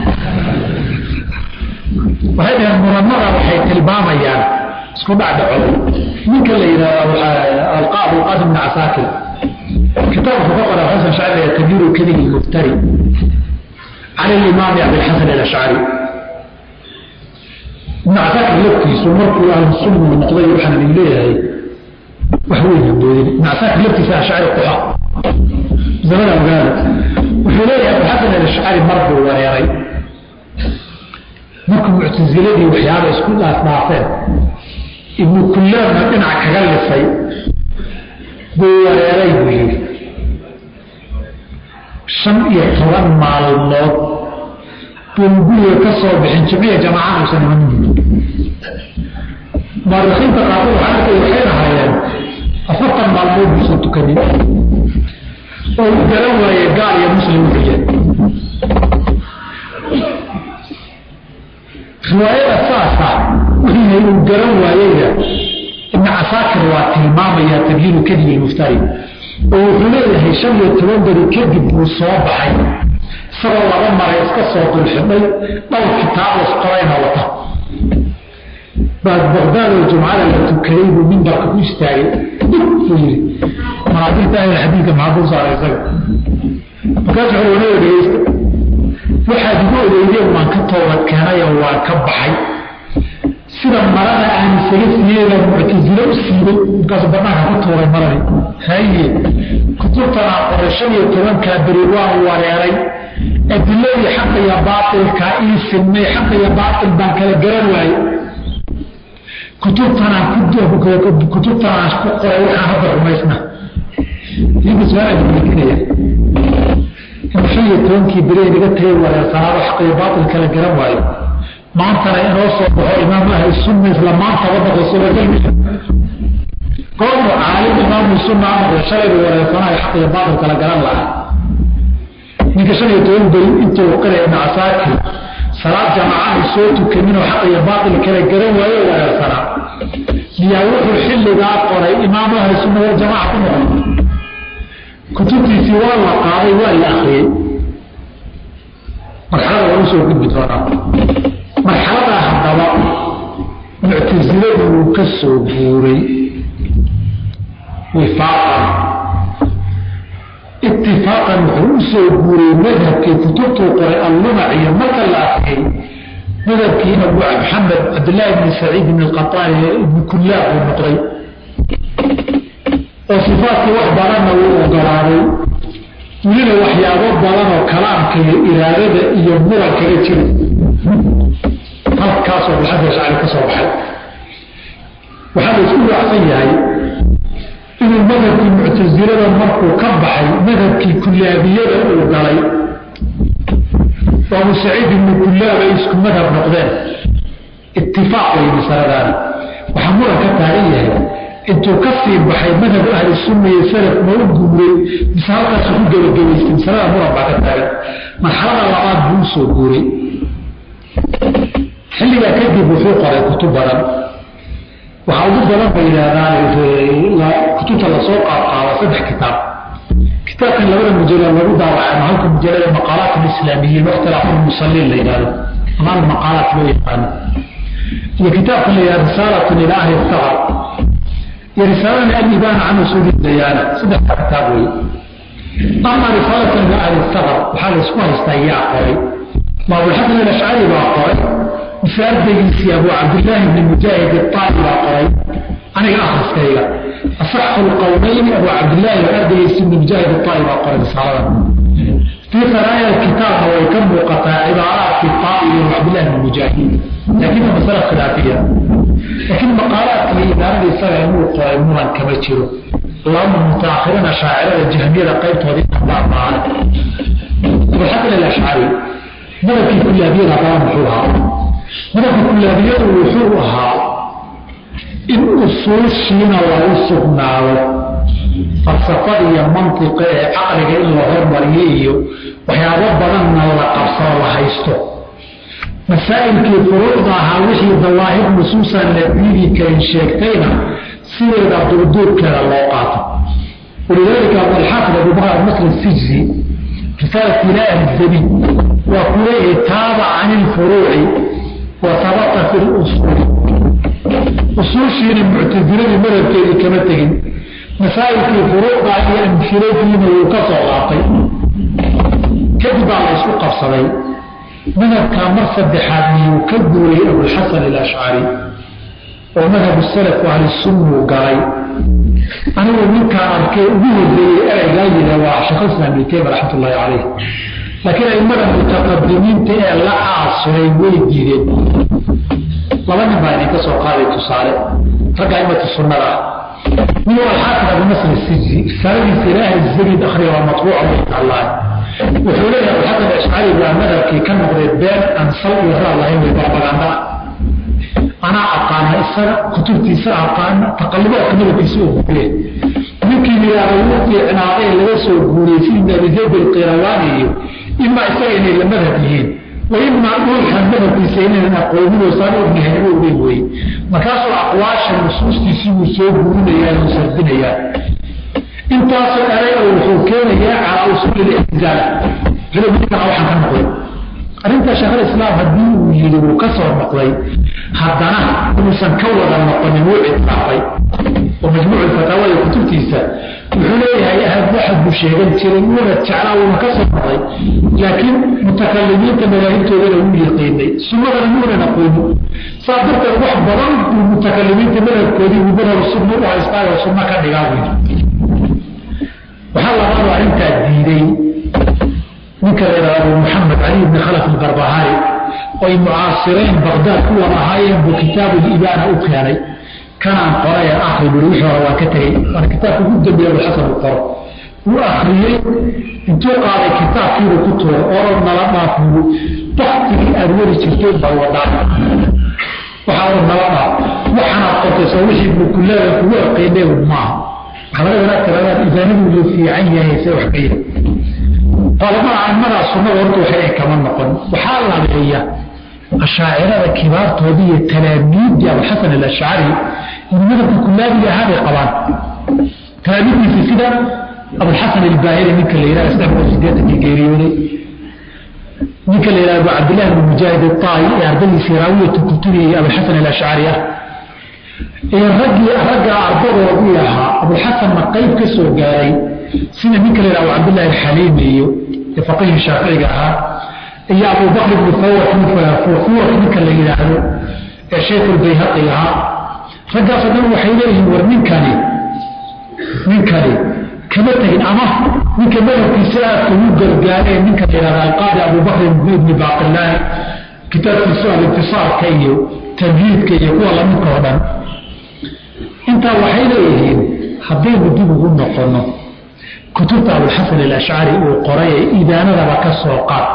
[SPEAKER 1] waxay dhaheen muranada waxay tilmaamayaan isku dhacdhaco ninka la yidhahdo alqaab alqaasim bn casaakir kitaabku ka qora xasan shacri tabiiru kadib muftari can alimaami abilxasan alashcari ibn casaakir laftiisu markuu ahlusunna noqday waxaan idin leeyahay wax weyn haboodin ibn casaakir laftiisa ashcari quxa zamada ogaada wuxuu leeyahay abilxasan alashcari mar buu wareeray markuu muctasiladii waxyaaba isku dhaafdhaafeen ibnu kullaabna dhinac kaga lisay buu wareeray buu yidhi shan iyo toban maalmood buu guriga ka soo bixin jimciya jamacada uusan imanin muarikiinta qaarkood waxaa arkay waxay lahaayeen afartan maalmood buusan tukanin oo uu garan waaye gaal iyo muslim wuxuu yahay riwaayada saasa wixii uu garan waayeyna ibn casaakir waa tilmaamaya tabyiinu kadib ilmuftari oo wuxuu leeyahay shan iyo toban beri kadib buu soo baxay isagoo laba maray iska soo dulxidhay dhowr kitaab isqorayna wata baad baqdaad oo jumcada la tukaday buu mimbarka ku istaagay buu yidhi manaadiirta ahli xadiidka maxaa dul saaray isaga markaas wuxuu wana dhegeysta waxaad igu ogeydeen waan ka toobad keenayoo waan ka baxay sida marada aan isaga siiyeyba muctasile u siibay markaasu banaanka ku tuuray maradii haye kutubtan aan qoray shan iyo tobankaa beri waan wareeray adiladii xaqa iyo baatilkaa ii silmay xaqa iyo baatil baan kala garan waayey kutubtanaan kutubtanaan ku qoray waxaan hadda rumaysna idinka su-aal weydiinaya in shan iyo tobankii beri naga tagay wareersanaado xaqa iyo baatil kala garan waayo maantana inoo soo baxo imaam ahli sunna isla maantaba noqdo suuragalmi goormu caalim imaamu sunna noqdo shalayba wareersanayo xaq iyo baatil kala garan lahaa ninka shan iyo toban beri intuu qiraya ibnu casaakir salaad jamaacaha soo tukaninoo xaq iyo baatil kala garan waayo wareersanaa miyaa wuxuu xilligaa qoray imaamu ahli sunna waljamaaca ku noqon kutubtiisii waa la qaaday waa la akriyey marxalada waa usoo gudbi doonaa marxaladaa haddaba muctasiladu uu ka soo guuray wifaaqan itifaaqan wuxuu u soo guuray madhabkii kutubtuu qoray allumac iyo marka la arkay madhabkii abu maxamed cabdillaahi bni saciid ibn qataani ibni kullaab uu noqday oo sifaatkii wax badanna uu ogolaaday welina waxyaabo badan oo kalaamka iyo iraadada iyo murankaga jira halkaasoo maxamed ashcari ka soo baxay waxaa la isku raacsan yahay inuu madhabkii muctasilada markuu ka baxay madhabkii kullaabiyada uu galay oo abu saciid ibnu kullaab ay isku madhab noqdeen itifaaq way masaladaani waxaa muran ka taagan yahay intuu ka sii baxay madhab ahli sunna iyo salaf ma u guuray mise halkaasu ku gebagabaystay masalada muran baa ka taagan marxalada labaad buu u soo guuray xilligaa kadib wuxuu qoray kutub badan waxaa ugu badan ba yidhaahdaan kutubta lasoo qaadqaado saddex kitaab kitaabkan labada mujalad lagu daawacay ama halka mujalada maqaalaat alislaamiyiin wakhtilaafu lmusaliin la yidhahdo ama almaqaalaat loo yaqaano iyo kitaabkan la yidhahdo risaalatun ila ahli safar iyo risaalana alibaana can usuuli dayaana saddexda kitaab wey ama risaalatun ila ahli safar waxaa la isku haystaa yaa qoray maabulxasan alashcari baa qoray mise ardaygiisii abu cabdillaahi bni mujaahid iطaa'i baa qoray aniga akhriskayga asaxu lqowmayni abu cabdillaahi ardaygiisii ibni mujaahid iطaa'i baa qoray risaaladan fii qaraaya kitaabna way ka muuqataa cibaaraadkii taa'i iyo cabdillahi bni mujaahid laakiin waa masala khilaafiya laakiin maqaalaadka iyo ibaarada isaga inuu qoray muran kama jiro lama mutaakhirina shaacirada jahmiyada qaybtoodii dhaafaan abulxasan alashcari madabkii kullaabiyada haddaba muxuu ahaa madabka kullaabiyadu wuxuu ahaa in usuushiina lagu sugnaado falsafada iyo mantiqa ee caqliga in la hormariyo iyo waxyaabo badanna la qabsado la haysto masaa'ilkii furuucda ahaa wixii dawaahir nusuusan la diidi karin sheegtayna sideeda duurduurkeeda loo qaato walidaalika abulxaafid abubakar masr sijzi risaalat ilaa ahli zabiin waa kuleeyahay taaba can ilfuruuci wa sabata fi lusuuli usuushiina muctasiladii madhabkeedii kama tegin masaa'ilkii furuucda iyo amhiladiina wuu ka soo qaatay kadib baa la isku qabsaday madhabkaa mar saddexaad miyuu ka guuray abulxasan alashcari oo madhab salafu ahlisunna uu galay anigu ninkaan arkay ugu horeeyey ereygaa yidha waa sheekhulislaam ibnu taymiya raxmat ullaahi caleyh laakiin aimada mutaqadimiinta ee la caasiray way diideen laba nin baa idinka soo qaaday tusaale ragga aimatu sunnada ah nin waa alxaafid abunasr sijzi risaaladiisa ilaahay zabid akhriya waa matbuuca way taclaan wuxuu leeyahay abulxasan ashcari baa madhabkii ka noqday been aan sal iyo raad lahayn way propaganda anaa aqaana isaga kutubtiisa aqaana taqallubaadka madabkiisa oo guureen ninkii yidhaahda wuu fiicnaaday laga soo guuriyey si ibn abi zayd alqirawani iyo imaa isaga inay la madhab yihiin wa imaa dhulkan madhabkiisa inaynan aqoonin saan ognahay u ogeyn weye markaasuu aqwaasha nusuustiisii wuu soo guurinayaa uu sardinayaa intaasoo eray oo wuxuu keenayaa calaa usuuli lixtizaal culimadiina waxaan ka noqday arrinta sheekhulislaam haddii uu yidhi wuu ka soo noqday haddana inuusan ka wada noqonin wuu ictiraafay oo majmuucu fataawada kutubtiisa wuxuu leeyahay ahad waxad buu sheegan jiray wuuna jeclaa wuuna ka soo noqday laakiin mutakalimiinta madaahibtoodana wuu yaqiinay sunnadana muunan aqoonin saa darteed wax badan buu mutakalimiinta madhabkoodii buu madhab sunna u haystaayo sunno ka dhigaa wey waxaa labaadu arrintaa diiday ninka la yidhahda abu maxamed cali ibni khalaf albarbahari oy mucaasireen baqdaad ku wada ahaayeen buu kitaabu libaana u keenay kanaan qoray ee akri buri wixii hore waa ka tegey waana kitaabka ugu dambeeya abulxasan u qoro wuu akriyey intuu qaaday kitaabkiibuu ku tuuray oo nala dhaafugu baktigii aad weri jirteen baa wadaan waxaa oo nala dhaaf waxaanaad qortayso wixii bukuleeda kugu aqeynay maaha waxaa laga wadaa tiradaan ibaanadu la fiican yahay se wax ka yahay qolamaha aimadaa sunnada horta waxay kama noqon waxaa labeeya ashaacirada kibaartoodii iyo talaamiidii abuxasan alashcari in madabka kulaabiga ahaabay qabaan talaamiidkiisa sida abulxasan albaahiri ninka la yidhaha saddex boqol sideetankii geeriyooday ninka la yidhaha abu cabdillahi bn mujaahid aaayi ee ardadiisii raawiyatu kuturi iyo abulxasan alashcari ah ee raggii ragga ardadoodii ahaa abulxasanna qayb ka soo gaaray sida ninka la yidhaha abu cabdillahi alxaliimi iyo faqihii shaaficiga ahaa iyo abubakr ibnu fuurat ninka la yidhaahdo ee sheekhuulbayhaqi ahaa raggaasoo dhan waxay leeyihiin war ninkani ninkani kama tegin ama ninka madhabkiisa aadka ugu gargaareen ninka la yidhahda alqaadi abubakr ibni baqillaahi kitaabkiisu alintisaarka iyo tamhiidka iyo kuwa lamidka oo dhan intaa waxay leeyihiin haddaynu dib ugu noqono kutubta abulxasan alashcari uu qoray ee ibaanadaba ka soo qaad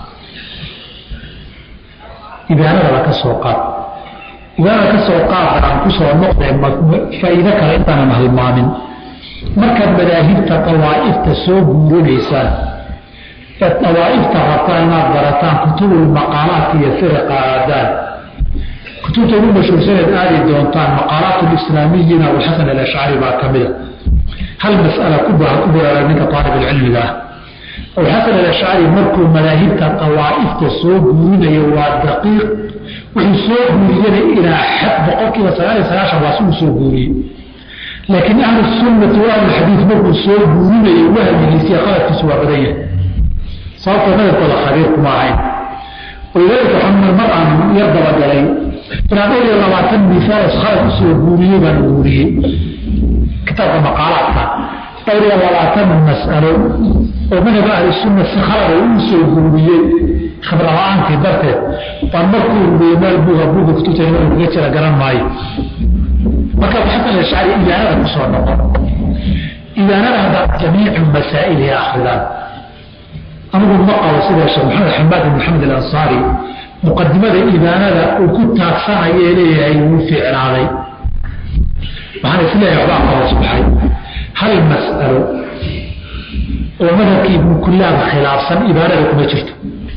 [SPEAKER 1] ibaanadaba ka soo qaad ibaanada ka soo qaada aan ku soo noqdee faa'iido kale intaanan halmaamin markaad madaahibta dawaa'ifta soo guurinaysaan ee dawaa'ifta rabtaan inaad barataan kutubulmaqaalaadka iyo firiqa aadaan kutubta ugu mashhuursaneed aadi doontaan maqaalaat lislaamiyiin abulxasan alashcari baa ka mida hal mas'ala ku baraara ninka aalibulcilmiga ah abulxasan alashcari markuu madaahibta dawaa'ifta soo guurinayo waa daqiiq wuxuu soo guuriyana ilaa xad boqolkiiba sagaal iyo sagaashan waa si uu soo guuriyey laakiin ahlusunnati wa ahlulxadiid markuu soo guurinayo wahmigiisiiyo qaladkiisu waa badan yahay sababtoo madabkooda khabiir kuma ahayn walidaalika waxaa mar aan yar dabagalay inaan dhowr iyo labaatan misaal khalad usoo guuriyey baan guuriyey kitaabka maqaalaadka dhowr iyo labaatan mas'alo oo madhab ahlisunna si khalada uu soo guuriyey khibrala-aantii darteed baan markuu ururiyey meel buuga buuga kutubta inuu kaga jira garan maayo marka xasan ashcari ibaanada ku soo noqon ibaanada haddaad jamiicu masaa'ilihi akridaan anigu ma qabo sida sheekh maxamed xamaad bin maxamed alansaari muqadimada ibaanada uu ku taagsanaya ee leeyahay wuu fiicnaaday waxaan isleeyahay waxbaa ka hoos baxay hal mas'alo oo madhabkii ibnu kullaab khilaafsan ibaanada kuma jirto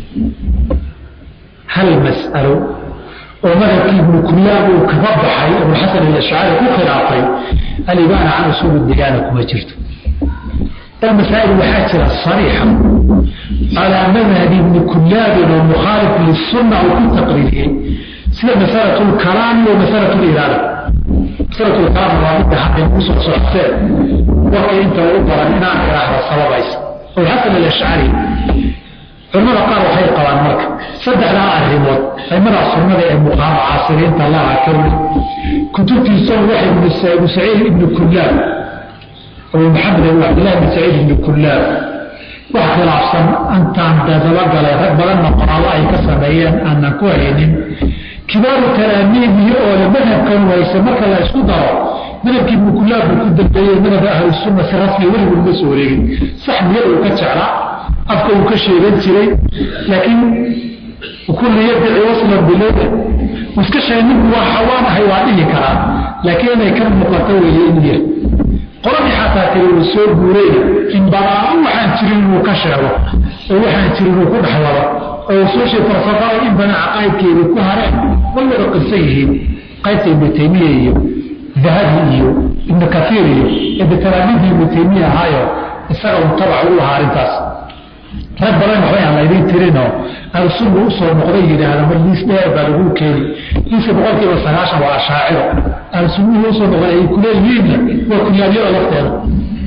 [SPEAKER 1] hal mas'alo oo madhabkii ibnu kullaab uu kaga baxay abulxasan alashcari ku khilaafay alibaana can usuuli diyaana kuma jirto bal masaa'il waxaa jira sariixa calaa madhabi ibni kullaabin oo mukhaalif lisunna uu ku taqriiriyey sida masalatu lkalaami wa masalatu liraada masalatu lkalaam waa midda hadday kusoo socoteen warkii inta u baran inaan idhaahda sababaysa abulxasan alashcari culamada qaar waxay qabaan marka saddexdaa arrimood aimada sunnada ee mucaasiriinta allaha ka weli kutubtiisana waxay ibnu saciid ibnu kullaab abu maxamed abu cabdillahi ibnu saciid ibnu kullaab wax khilaafsan antaan dabagalay rag badanna qoraallo ay ka sameeyeen aanan ku haynin kibaaru talaamiidii oo le madhabkan wayse marka la isku daro madhabkii ibnu kullaab buu ku dambeeyey madhabka ahlusunna si rasmiya weliguu ma soo wareegin sax niyada uu ka jeclaa afka uu ka sheegan jiray laakiin kulli yadci waslan bilowda iska sheegay ninku waa xawaanahay waa dhihi karaa laakiin inay ka muuqato weeye in yar qoladii xataa tiri uu soo guurayna in badaa waxaan jirin inuu ka sheego oo waxaan jirin uu ku dhexwado oo usuushii falsafada in badan caqaa'idkeedii ku hareen way wada qirsan yihiin qaybta ibnu taymiya iyo dahabi iyo ibnu kaiir iyo ede talaamiidii ibnu taymiya ahaayo isaga un tabac ugu ahaa arrintaas rag badan waxbay aan laydin tirinoo ahlusunna u soo noqday yidhaahda mar liis dheer baa lagu keeni liiska boqolkiiba sagaashan waa ashaaciro ahlusunnihii usoo noqday ay kuleeyihiinna waa kunyaabyada lafteeda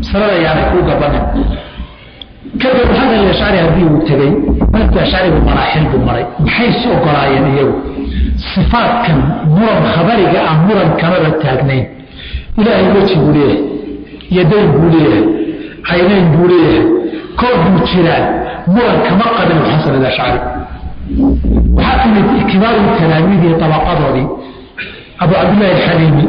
[SPEAKER 1] masalada yaanay kuu gabanin kadib hadal ashcari haddii uu tegey madhabka ashcarigu maraaxil buu maray maxay is ogolaayeen iyagu sifaadkan muran khabariga ah muran kamaba taagnayn ilaahay weji buu leeyahay yadayn buu leeyahay caynayn buu leeyahay koob buu jiraan muran kama qabin xasan alashcari waxaa timid kibaaru talaamiidii tabaqadoodii abu cabdillahi alxaliimi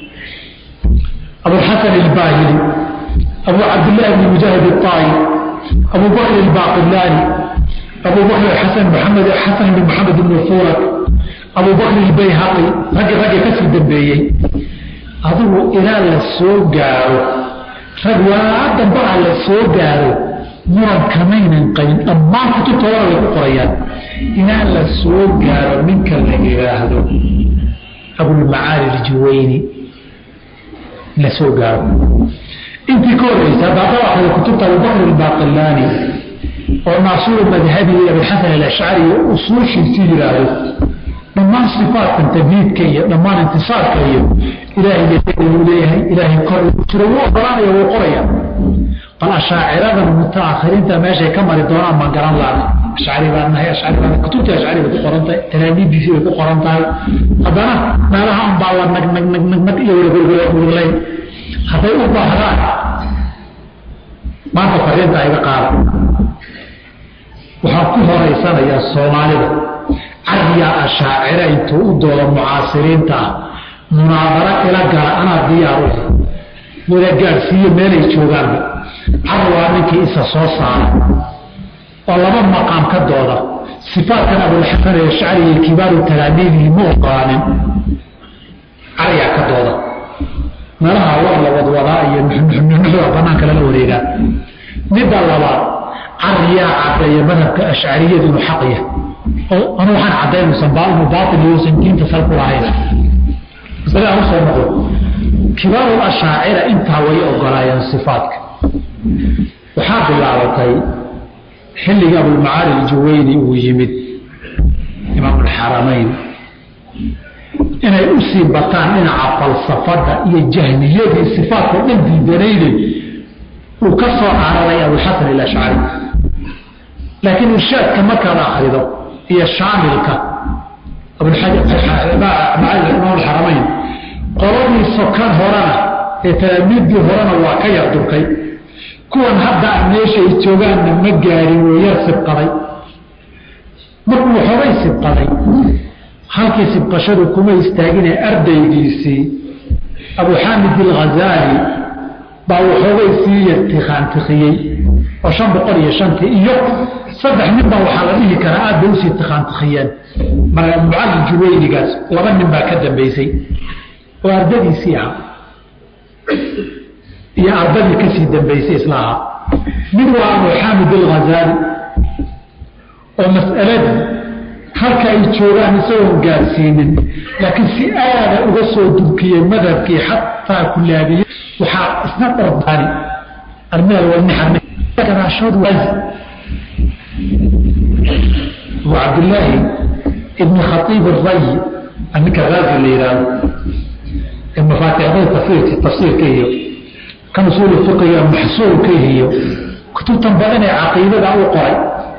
[SPEAKER 1] abuxasan albaahili abu cabdillahi bni mujaahid الطaayi abu bakr الbaaqilaani abu bakr xasan maxamed xasan bn maxamed bn furak abu bakr اlbayhaqi raggi raggi kasii dambeeyey adigu ilaa la soo gaaro rag waa dambaa la soo gaaro muran kamaynan qabin dhammaan kutubtoodana way ku qorayaan ilaa la soo gaaro ninka la yidhaahdo abulmacaali aljuwayni la soo gaaro intii ka horeysa haddaada akrida kutubta abubakr albaaqilaani oo naasuru madhabi abilxasan alashcari iyo usuushiisii yidhaahdo dhammaan sifaatkan tabhiidka iyo dhammaan intisaarka iyo ilaahay uu leeyahay ilaahay kor jiro wuu ogolaanaya wuu qoraya bal ashaaciradan mutaakhiriinta meeshay ka mari doonaan baan garan laana ashcari baan nahay ashcari baan kutubtii ashcari bay ku qoran tahay talaamiidiisii bay ku qoran tahay haddana meelaha un baa la nag nag nag nag nag iyo wurgurgurlayn hadday u baahdaan maanta fariinta iga qaada waxaan ku horeysanayaa soomaalida cariyaa ashaacira intuu u doodo mucaasiriinta ah munaadaro ila gala anaa diyaar u wada gaadhsiiyo meelay joogaanba car waa ninkii isa soo saara oo laba maqaam ka dooda sifaatkan abulxasan ashcari iyo kibaaru talaamiidihi ma ogolaanin cariyaa ka dooda meelaha war la wadwadaa iyo nuxnuxnuxda banaanka lala wareegaa midda labaad cariyaa caddeeya madhabka ashcariyadu inuu xaq yahay oo anu waxaan caddayn usan inuu baatil uusan diinta sal ku lahayn masale aan usoo noqdo kibaaru ashaacira intaa way ogolaayeen sifaatka waxaa bilaabatay xilligii abulmacaali aljuwayni uu yimid imaamulxaramayn inay u sii bataan dhinaca falsafada iyo jahniyadii sifaatkao dhan diidanayne uu ka soo cararay abulxasan alashcari laakiin irshaadka markaad akrido iyo shaamilka imaamulxaramayn qoladii sokan horena ee talaamiiddii horena waa ka yar durkay kuwan hadda meeshay joogaanna ma gaarin oo yar sibqaday markuu waxoogay sibqaday halkii sibqashadu kuma istaagine ardaygiisii abu xaamid alghazaali baa waxoogay sii yartikhaantikiyey oo shan boqol iyo shantii iyo saddex nin baa waxaa la dhihi karaa aad bay usii tikhaantikiyeen mucalin juwaynigaas laba nin baa ka dambaysay oo ardadiisii ahaa iyo ardadii kasii dambaysay isla ahaa mid waa abu xaamid alghazaali oo mas'aladii halka ay joogaan isagoon gaarsiinin laakiin si aada uga soo dubkiyey madhabkii xataa kulaabiye waxaa isna dhardaani armgaraashood abu cabdillaahi ibni khatiib arayi ninka raazi la yidhaahdo ee mafaatixdada tafsiirka tafsiirka iyo kan usuulu fiqiga maxsuulka iyo kutubtan badan ee caqiidada u qoray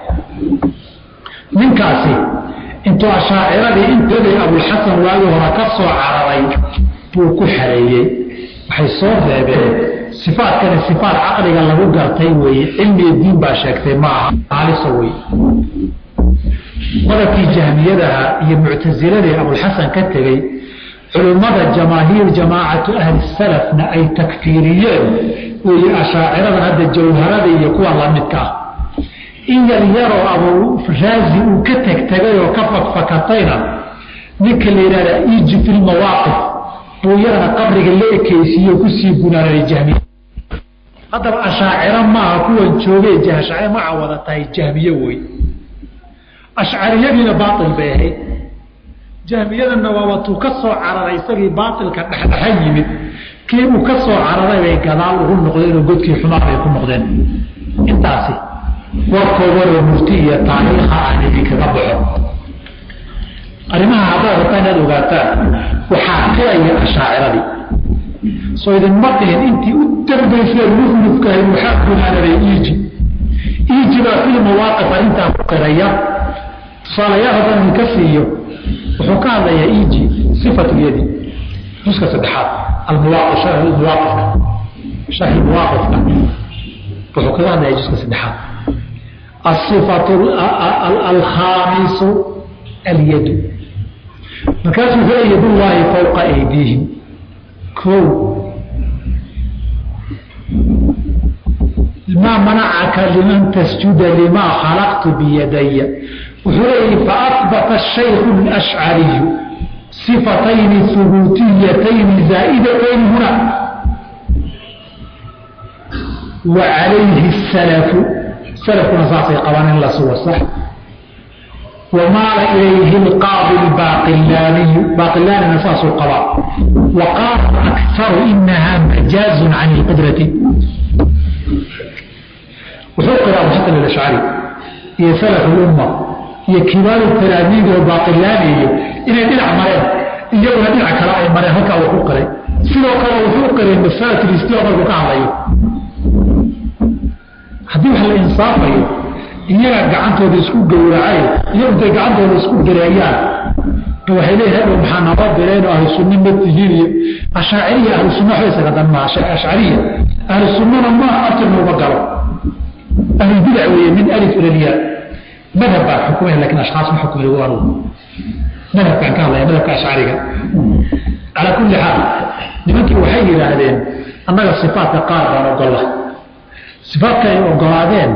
[SPEAKER 1] ninkaasi intuu ashaaciradii intooday abulxasan waagi hore ka soo cararay buu ku xareeyey waxay soo reebeen sifaatkani sifaat caqliga lagu gartay weeye cilmiga diin baa sheegtay ma aha haalisa wey madabkii jahmiyadaha iyo muctasiladii abulxasan ka tegey culummada jamaahiir jamaacatu ahli salafna ay takfiiriyeen weeye ashaaciradan hadda jawharada iyo kuwa lamidka ah in yar yaroo abu raazi uu ka tegtegay oo ka fakfakatayna ninka la yidhahda iji fi lmawaaqif buu yarana qabriga la ekeysiiye kusii bunaaray jahmiye haddaba ashaaciro maaha kuwan joogee jahashacire maca wada tahay jahmiye wey ashcariyadiina baail bay ahayd jahmiyadanna waa watuu ka soo cararay isagii baailka dhexdhexa yimid kii uu ka soo cararay bay gadaal ugu noqdeen oo godkii xumaa bay ku noqdeen intaasi warkoodanoo murti iyo taariikha aan idinkaga baxo arrimaha haddaad rabtaa inaad ogaataan waxaa qiraya ashaaciradii soo idinma dhihin intii u dambaysee luflufkahay waxaa gunaanaday iiji iiji baa fil mawaaqif arrintaa ku qiraya tusaalayaal haddaan idinka siiyo wuxuu ka hadlayaa iiji sifatu yadi juska saddexaad almuwaaqif sharh almuwaaqifka sharh almuwaaqifka wuxuu kaga hadlayaa juska saddexaad الصفة الخامس اليد markaasuu wuxuu yad ullaahi fowqa aydiihim ko maa manacaka liman tasjuda limaa khalaqtu biyadaya wuxuu leeyahi faأثbata الشhaykhu الأشcariyu صifatayni hubuutiyatayni zaa'idatayni huna wa calayhi السلف salafkuna saasay qabaan in la sugo sax wamaala ilayhi lqaadi lbaaqilaaniyu baaqilaanina saasuu qabaa wa qaala aktaru inaha majaazun can ilqudrati wuxuu qiraa abulxasan alashcari iyo salaf lumma iyo kibaaru talaamiidi oo baaqilaaniyo inay dhinac mareen iyaguna dhinac kale ay mareen halkaa uu ku qiray sidoo kale wuxuu qiray masalat listiwa markuu ka hadlayo haddii wax la insaafayo iyagaa gacantooda isku gowracay iyagu intay gacantooda isku direeyaan waxay leeyihin hadhow maxaa naba direenoo ahlu sunna ma tihiin iyo ashaaciriya ahlu sunna waxba isaga dan maa ashcariya ahlu sunnana maaha aftirna uma galo ahlulbidac weeye min alif ila lyaa madhab baa xukumaya lakin ashkhaas ma xukumay waa madhabkaan ka hadlaya madhabka ashcariga calaa kulli xaal nimankii waxay yidhaahdeen annaga sifaatka qaar baan ogolla sifaadka ay ogolaadeen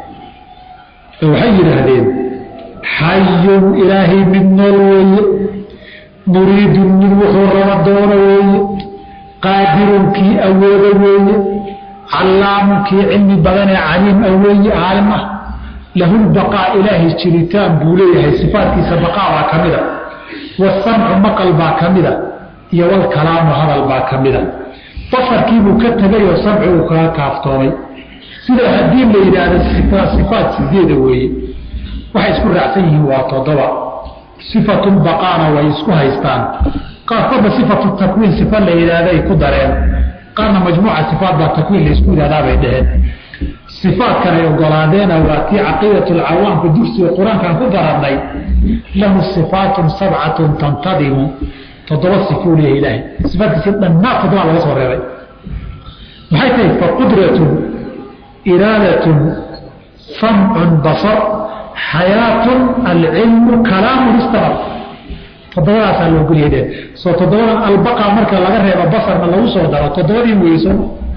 [SPEAKER 1] waxay yidhaahdeen xayun ilaahay mid nool weeye muriidun mid wuxuu raba doono weeye qaadirun kii awoodo weeye callaamun kii cilmi badanee caliim a weeye caalim ah lahulbaqaa ilaahay jiritaan buu leeyahay sifaadkiisa baqaa baa ka mida wasamcu maqal baa ka mida iyo walkalaamu hadal baa ka mida basarkiibuu ka tegay oo samci uu kaga kaaftoomay sida haddii la yidhaahdo sifaat sideeda weeye waxay isku raacsan yihiin waa toddoba sifatulbaqaana way isku haystaan qaarkoodba sifatu takwiin sifa la yidhaahday ku dareen qaarna majmuuca sifaat baa takwiin la isku yidhahdaabay dheheen sifaatkan ay ogolaadeena waa tii caqiidatulcawaamka dugsiga qur-aankan ku darannay lahu sifaatun sabcatun tantadimu toddoba sifuu leeyahay ilaahay sifaatkiisi dhannaa toddoba laga soo reebay maxay tahay faqudratun iraadatun samcun basar xayaatun alcilmu kalaamun istamar toddobadaasaa loo golyahdeen soo toddobadan albaqa marka laga reebo basarna lagu soo daro toddobadii weyso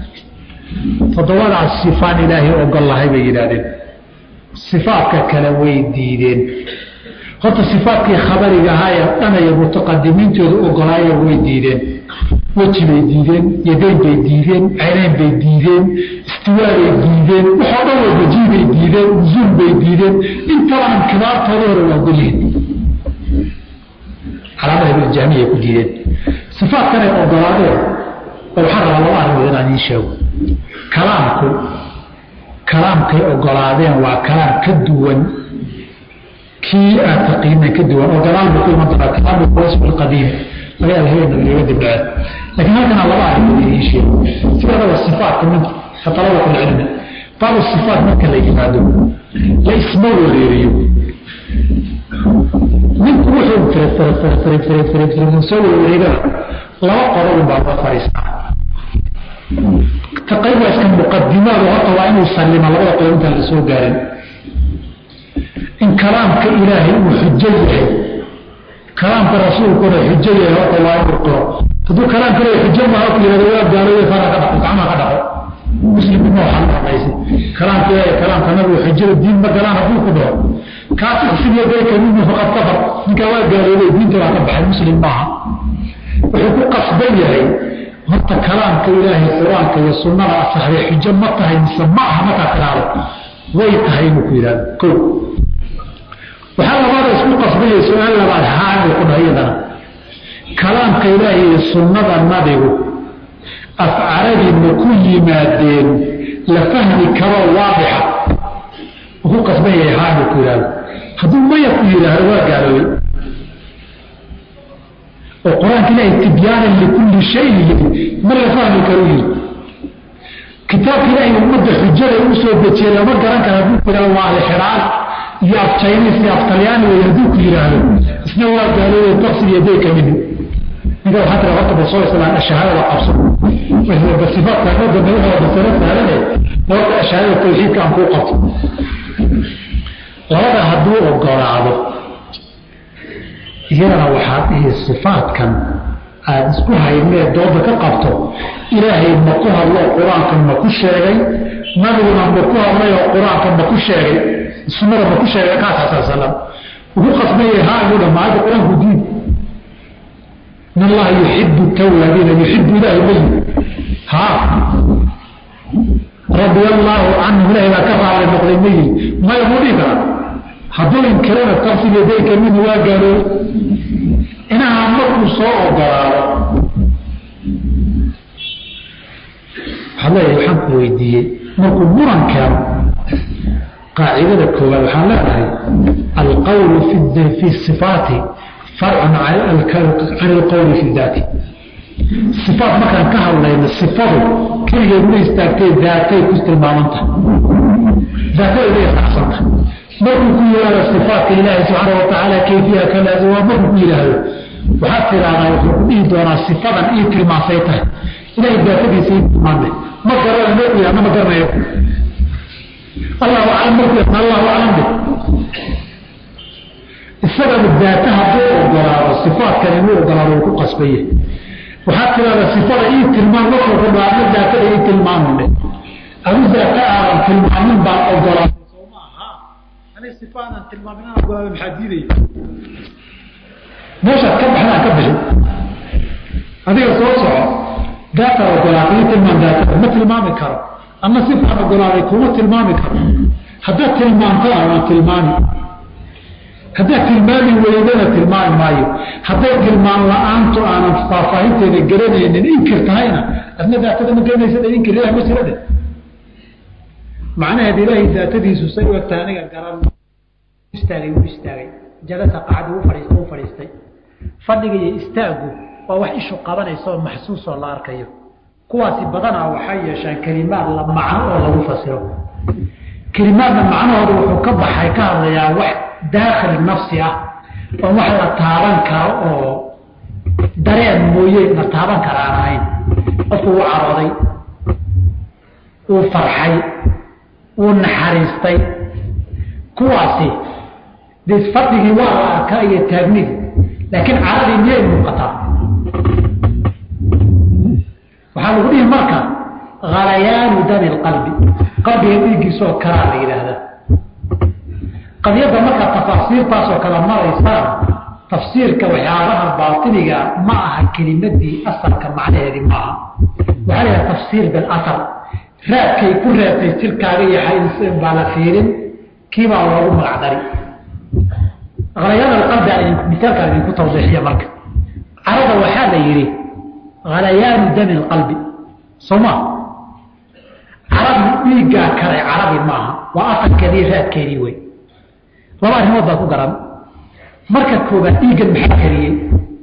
[SPEAKER 1] toddobadaas sifaan ilaahay ogol lahay bay yidhaahdeen sifaadka kale way diideen horta sifaadkii khabariga ahaayee dhanaya mutaqadimiintooda ogolaaya way diideen weji bay diideen yadayn bay diideen caynayn bay diideen istiwaabay diideen waxoo dhan way wajii bay diideen usuul bay diideen intabanan kibaartooda hore waa golyihin calaamada ibnjahmiyay ku diideen sifaadkanay ogolaadeen oo waxaa rabaa laba arrimood inaan iin sheego kalaamku kalaamkay ogolaadeen waa kalaam ka duwan kii aad taqiinay ka duwan oo gadaal buu ku iman doonaa kalaamu wasf alqadiim laga yaaba habeenna laga dibdhace laakiin halkana laba arrimood idiin sheego sidaadaba sifaatka min talabat alcilmi baabu sifaat marka la yimaado la isma wareeriyo ninku wuxuu firfirfirfirfirfirfir soo wareegana laba qodobun baa loo fadhiistaa taqayb waa iska muqadimaadu horta waa inuu sallima labada qodob intaan la soo gaarin in kalaamka ilaahay uu xujo yahay kalaamka rasuulkuna xujo yahay horta waa inuu qiro hadduu kalaamka leeyahay xujo maaha ku yihahdo waa gaalooye fara ka dhaqo gacmaha ka dhaqo muslim ma waxaa dhaqaysa kalaamka ilaahay kalaamka nabigu xujada diin ma galaan hadduu ku dhaho kaafir sidii dayka minhu faqad kafar ninkaa waa gaaloobay diinta waa ka baxay muslim maaha wuxuu ku qasban yahay horta kalaamka ilaahay qur-aanka iyo sunnada asaxday xujo ma tahay mise ma aha markaa tiraado way tahay inuu ku yidhahdo ko waxaa labaada isku qasbaya su-aal labaad haa inuu ku dhaho iyadana kalaamka ilaahay iyo sunnada nabigu af carabi ma ku yimaadeen la fahmi karo waadixa uu ku qasban yahay haa inuu ku yidhahdo hadduu maya ku yidhaahdo waa gaaloobay oo qur-aanka ilaahay tibyaanan likulli shayin yidhi ma la fahmi karu yidhi kitaabka ilaahay ummadda xujada u soo dejiyey lama garan kara hadduu ku yidhahdo waa alxiraan iyo af jaynis iyo af talyaani wey hadduu ku yidhaahdo isna waa gaaloobay taqsil yadayka minhu ninka waxaa tira horta basoo islaan shahaadada qabso sifaadka dhoda madaxooda basara saarane horta shahaadada tawxiidka aan kuu qabto labada hadduu ogolaado iyadana waxaad dhihi sifaadkan aada isku haynee dooda ka qabto ilaahay ma ku hadlo qur-aanka ma ku sheegay nabiguna ma ku hadlay oo qur-aanka ma ku sheegay sunnada ma ku sheegay kaasa sal salam ugu qasbaya haa inuu dhamaada qur-aanku diin in allaha yuxibu tawaabiina yuxibu ilaahi mayi haa radia allaahu canhu ilahay baa ka raali noqday mayi maya muu dhihi karaa hadduu inkirana taqsil yadayka minhu waa gaalooy inaha markuu soo ogolaado waxaad leeyahay waxaan ku weydiiyey markuu muran keeno qaacidada koowaad waxaan leedahay alqawlu fi sifaati farcun can alqawli fi daati sifaat markaan ka hadlayno sifadu keligeed ma istaagtay daatay ku tilmaamantahay daatadeeda isacsanta markuu ku yihahdo sifaatka ilaahi subxaana watacaala kayfiya kalaas waa markuu ku yidhaahdo waxaad tidahdaa wuxuu ku dhihi doonaa sifadan ii tilmaasay tahay ilahay daatadiisa ii tilmaame ma garana markuu yihahdo ma garanayo allahu aclam markuu yahdo allahu aclam de isagana daata hadduu ogolaado sifaatkan inuu ogolaado uu ku qasbaye waxaad tidahdaa sifada ii tilmaan markuu rumaadno daatada ii tilmaamine adu daata aadan tilmaamin baan ogolaaday sifaanan tilmaamin aan ogolaada maxaa diidaya meeshaad ka baxdaan ka bixi adiga soo soco daata ogolaatay ii tilmaan daatada ma tilmaami karo ama sifaan ogolaaday kuma tilmaami karo haddaad tilmaantana waan tilmaami haddaad tilmaami weydana tilmaami maayo hadday tilmaan la-aantu aanan faahfaahinteeda garanaynin inkir tahayna adna daatada ma garanaysa inkir ilah ma jira dhe macnaheed ilaahay daatadiisu say u egtahay aniga garan istaagay wuu istaagay jalasa qacdi u fadhiista u fadhiistay fadhiga iyo istaagu waa wax ishu qabanaysa oo maxsuus oo la arkayo kuwaasi badanaa waxay yeeshaan kelimaad la macno oo lagu fasiro kelimaadna macnahooda wuxuu ka baxay ka hadlayaa wax daakhil nafsi ah oo wax la taaban karo oo dareen mooye la taaban kara aan ahayn qofku wuu carooday wuu farxay wuu naxariistay kuwaasi de fadhigii waa la arkaa iyo taagnidii laakiin caradii miyay muuqataa waxaa lagu dhihi marka halayaanu dami lqalbi qalbiga dhiiggiisoo kalaa la yidhaahdaa qadiyadda markaa tafaasiirtaasoo kale maraysaan tafsiirka waxyaabaha baatiniga ma aha kelimadii asalka macnaheedii ma aha waxaa la yidhaha tafsiir bilasar raadkay ku reebtay jirkaaga iyo xayn baa la fiirin kiibaa loogu magacdari halayaan alqalbi aan misaalkaan idinku tawdiixiya marka carada waxaa la yidhi halayaanu dami lqalbi soma caradi dhiiggaa karay carabi maaha waa asalkeedii raadkeedii wey laba arrimood baa ku garan marka koobaad dhiiggan maxaa kariyey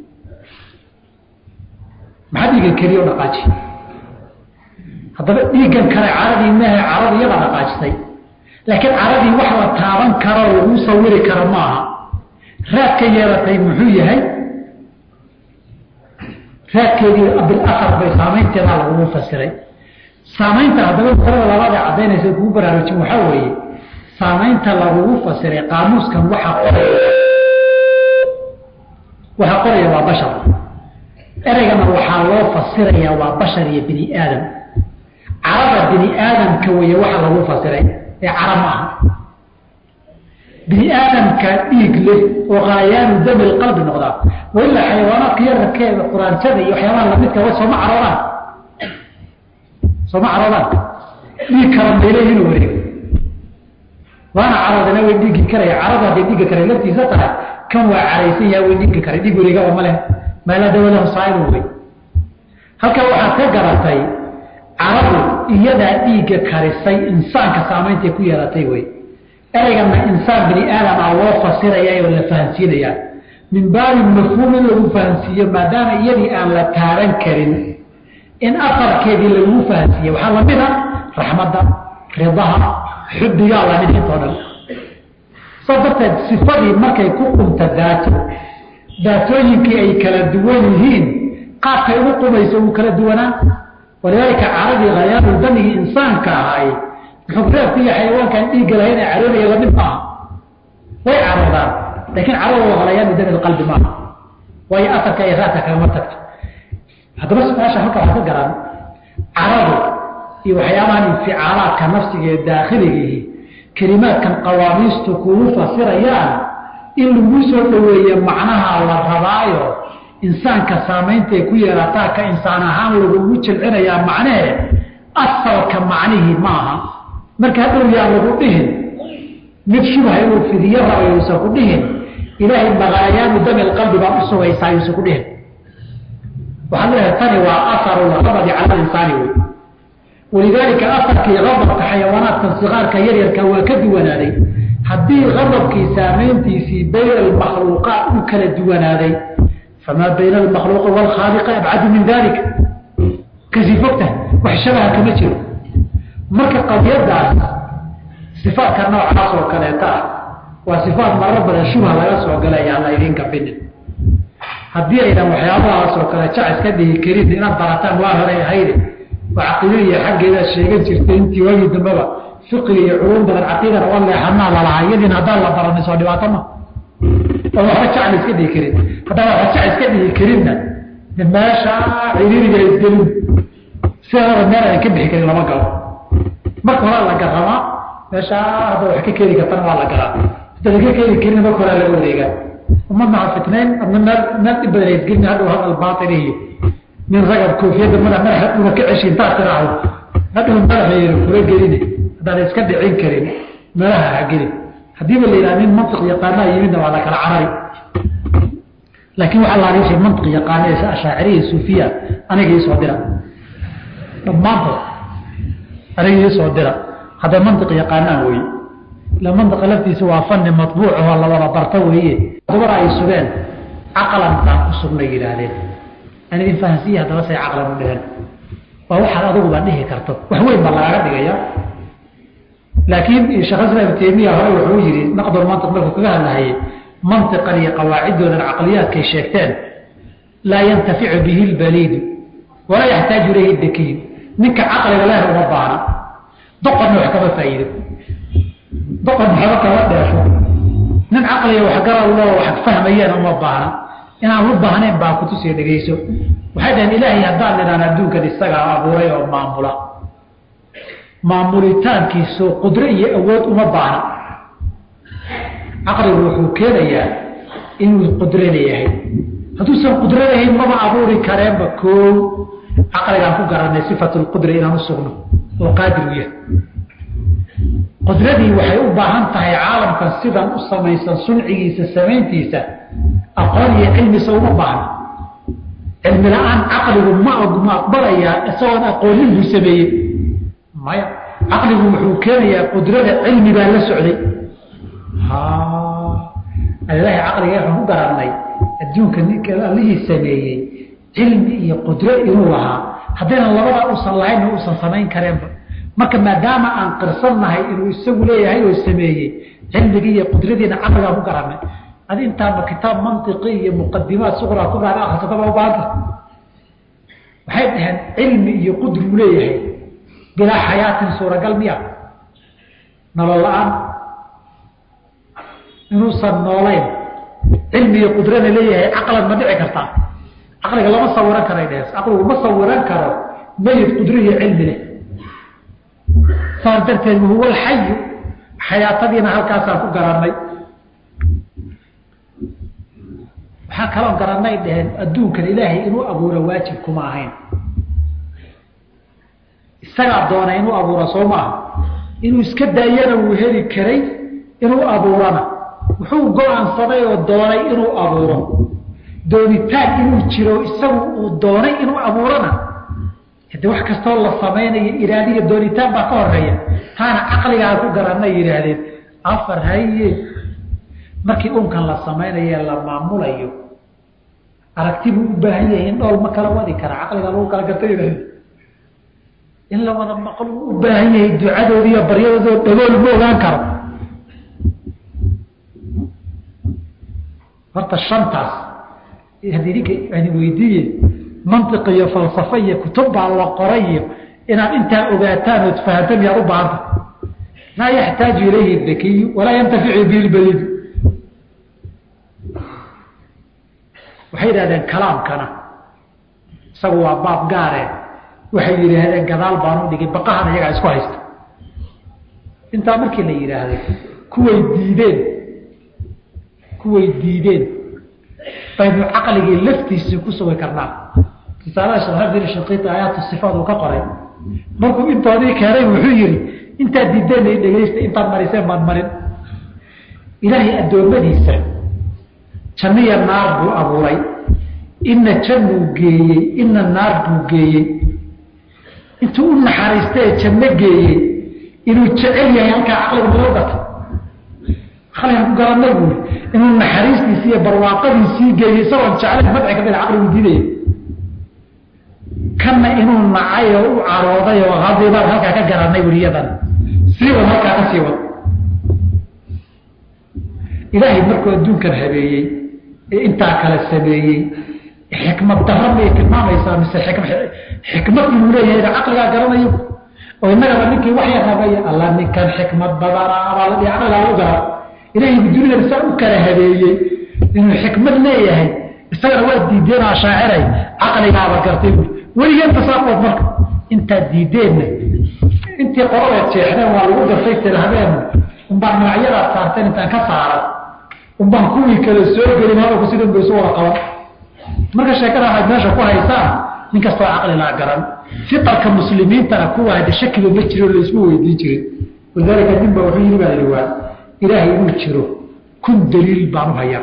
[SPEAKER 1] maxaa dhiiggan kariye o dhaqaaji haddaba dhiiggan kale caradii maaha caradii iyada dhaqaajisay laakiin caradii wax la taaban karo lagu sawiri karo ma aha raadka yeelatay muxuu yahay raadkeedii bilasar bay saamaynteedaa lagugu fasiray saamaynta haddaba masalada labaada caddaynaysa kugu baraarujin waxaa weeye saamaynta lagugu fasiray qaamuuskan waxaa qoraya waxaa qoraya waa bashar ereygana waxaa loo fasirayaa waa bashar iyo bini aadam carada bini aadamka weeye waxa lagu fasiray ee cara ma aha bini aadamka dhiig leh oo qaayaanu dami qalbi noqdaa wailaa xayawaanaadka yararkeeda quraanjada iyo waxyaabaha lamidka wa sooma caroodaan sooma caroodaan dhiig kala meeleh inuu wareego waana caroodana way dhiigi karaya carada hadday dhiigga kale laftiisa tahay kan waa caraysan yaha way dhiigi karay dhiig wareegaba ma leh maala dawalahu saaibu wey halkaa waxaad ka garatay caradu iyadaa dhiigga karisay insaanka saameyntay ku yeelatay wey ereygana insaan bini aadam ah loo fasirayaa oo la fahansiinayaa min baabi mafhuum in lagu fahansiiyo maadaama iyadii aan la taaban karin in afarkeedii lagu fahansiiye waxaa lamid a raxmadda ridaha xubbigaa lamid intoo dhan saas darteed sifadii markay ku qunta daato daatooyinkii ay kala duwan yihiin qaabkay ugu qumayso uu kala duwanaa walidaalika caradii khayaaru damigii insaanka ahay muxureebka iyo xayawaankaan dhiigga lahayn ee caroonaya lamid maaha way caroodaan laakiin caradooda khalayaanu dami qalbi maaha waayo afarka iyo raadka kagama tagto haddaba su-aasha halka waxaa ka garan caradu iyo waxyaabahan inficaalaadka nafsiga ee daakhiligiihi kelimaadkan qawaamiistu kugu fasirayaan in lagu soo dhoweeye macnaha la rabaayo insaanka saamayntaay ku yeelataa ka insaan ahaan lagugu jilcinayaa macnahee asalka macnihii maaha marka hadhow yaan lagu dhihin mid shubha inuu fidiyo rabayo uusan ku dhihin ilaahay maqaayaanu dami qalbi baa u sugaysaa yuusan ku dhihin waxaad leedahay tani waa aharu lqabadi cala insaani wey walidaalika afarkii qadabka xayawaanaadkan sikaarka yaryarka waa ka duwanaaday haddii qadabkii saamayntiisii bayna almakhluuqaat u kala duwanaaday famaa bayna almakhluuqi waalkhaaliqi abcadu min dalika kasii fogtahay wax shabaha kama jiro marka qadiyadaas sifaadka noocaas oo kaleeta ah waa sifaat maro badan shubha laga soo galay aan la idinka finin haddii aydan waxyaabahaas oo kale jac iska dhihi karin inaad barataan waa horay ahayde oo caqiidada iyo xaggeeda sheegan jirtay intii waagii dambeba fiqiga iyo culum badan caqiidana waa leexanaa lalahaa iyadiina haddaan la baranin soo dhibaato ma oo waxba jac la iska dhihi karin haddaan waxba jac iska dhihi karinna meesha ciriiriga isgelin sidaaba meel aan ka bixi karin lama galo marka hore la garamaa meesha hadda wax ka keeni kartana waa la garaa hadda laga keeni karin marka hore laga wareegaa umadna ha fitnayn adna meel meel dhib badan isgelin hadhow hadal baatil iyo nin ragab koofiyadda madax madaxa una ka ceshi intaad tiraahdo hadhow madaxeeda kula gelini haddaan iska dhicin karin meelaha ha gelin haddiiba la yidhaha nin mantiq yaqaanaa yimidna waa la kala carari laakiin waxaa la ariishay mantiq yaqaana ee ashaaciriya suufiya aniga ii soo dira dhammaantood aniga ii soo dira hadday mantiq yaqaanaan weye ila mantiqa laftiisa waa fani matbuuc oo la wada barto weeye dumar ay sugeen caqlan baan ku sugnay yidhaahdeen aan idin fahansiiya haddaba say caqlan u dheheen waa waxaad adiguba dhihi karto wax weyn baa lagaaga dhigaya laakiin sheekh islam ibn taymiya hore wuxuu yidhi naqdul mantiq markuu kaga hadlahayay mantiqan iyo qawaaciddoodan caqliyaadkay sheegteen laa yantaficu bihi lbaliidu walaa yaxtaaju ilayhi dakiyu ninka caqliga leh uma baana doqonna wax kama faa'iido doqon waxba kama dheefo nin caqliga waxgaral loo wax fahmayeen uma baana inaan u baahnayn baa kutusiya dhegayso waxay dhaheen ilaahay haddaan nidhaan adduunkan isagaa abuuray oo maamula maamulitaankiisu qudro iyo awood uma baahna caqligu wuxuu keenayaa inuu qudro leeyahay hadduusan qudro lahayn maba abuuri kareenba koow caqligaan ku garanay sifatu lqudra inaan u sugno oo qaadir u yahay qudradii waxay u baahan tahay caalamkan sidan u samaysan suncigiisa samayntiisa aqoon iyo cilmisa uma baahna cilmi la-aan caqligu ma ma aqbalayaa isagoon aqoonin buu sameeyey maya caqligu wuxuu keenayaa qudrada cilmi baa la socday ilahi caqliga waxaan ku garanay adduunka ninka allihii sameeyey cilmi iyo qudro inuu lahaa haddaynan labadaa usan lahaynna uusan samayn kareenba marka maadaama aan qirsannahay inuu isagu leeyahay oo sameeyey cilmigii iyo qudradiina caqligaan ku garanay adi intaaba kitaab mantiqi iyo muqadimaad suqraa ku gaara akhrisataba u baahanta waxay dhaheen cilmi iyo qudruu leeyahay bilaa xayaatin suuragal miya nolol la-aan inuusan noolayn cilmi iyo qudrana leeyahay caqlan ma dhici kartaa caqliga lama sawiran karay dhees caqligu ma sawiran karo mayid qudro iyo cilmi leh saas darteed huwa alxayu xayaatadiina halkaasaan ku garannay waxaa kaloo garanay dheheen adduunkan ilaahay inuu abuuro waajib kuma ahayn isagaa doonay inuu abuuro soo maaha inuu iska daayana wuu heli karay inuu abuurana wuxuu go-aansaday oo doonay inuu abuuro doonitaan inuu jiro isagu uu doonay inuu abuurana hade wax kastoo la samaynayo iraadiga doonitaan baa ka horeeya taana caqligaa ku garanay yidhaahdeen afar haye markii unkan la samaynayo la maamulayo aragti buu u baahan yahay in dhool ma kala wadi kara caqliga lagu kala garta in la wada maqlo u u baahan yahay ducadoodi iyo baryadoodoo dhagool ma ogaan karo horta shantaas haddii ninka ani weydiiye mantiq iyo falsafo iyo kutub baa la qoray iyo inaad intaa ogaataan ood fahantan yaad u baahanta laa yaxtaaju ilayhi dakiyu walaa yantaficu bihi lbaliidu waxay yidhahdeen kalaamkana isagu waa baab gaare waxay yidhaahdeen gadaal baanu dhigay baqahan iyagaa isku haysta intaa markii la yidhaahday kuway diideen kuway diideen baynu caqligii laftiisii ku sugi karnaa risaalaha sheekhabdin shaqiiti aayaatu sifaad uu ka qoray markuu intoodii keenay wuxuu yihi intaad diideen ay dhegaysta intaad mariseen baad marin ilaahay addoommadiisa janniya naar buu abuuray ina jannuu geeyey ina naar buu geeyey intuu u naxariistee janno geeyey inuu jecel yahay halkaa caqliga naloo gatay caqligan ku garanay buuri inuu naxariistiisii iyo barwaaqadiisii geeyey isagoon jeclayn madci ka mida caqligu diidaya kanna inuu nacay oo u carooday oo haddii baan halkaa ka garanay buri iyadan sii wad halkaa ka sii wad ilaahay markuu adduunkan habeeyey ee intaa kala sameeyey xikmad darra miyay tilmaamaysaa mise xikmad inuu leeyahay caqligaa garanayo oo innagaba ninkii waxya rabaya alla ninkan xikmad badanaa baa la dhihi caqligaa lagu gara ilaahay dunida saa u kala habeeyey inuu xikmad leeyahay isagana waa diideen oo ashaaciray caqligaaba gartay bui weligeen tasaafood marka intaad diideenna intii qoladeed jeexdeen waa lagu gartay tiraahdeen unbaan magacyadaad saarteen intaan ka saaray unbaan kuwii kale soo gelin hadalku sidan bay isu wada qaban marka sheekada waxaad meesha ku haysaan nin kastoo caqlilaa garan fitarka muslimiintana kuwa hade shakiba ma jiro laisma weydiin jirin walidaalika nin ba wuxuu yiri baa yidhi waa ilaahay inuu jiro kun daliil baan u hayaa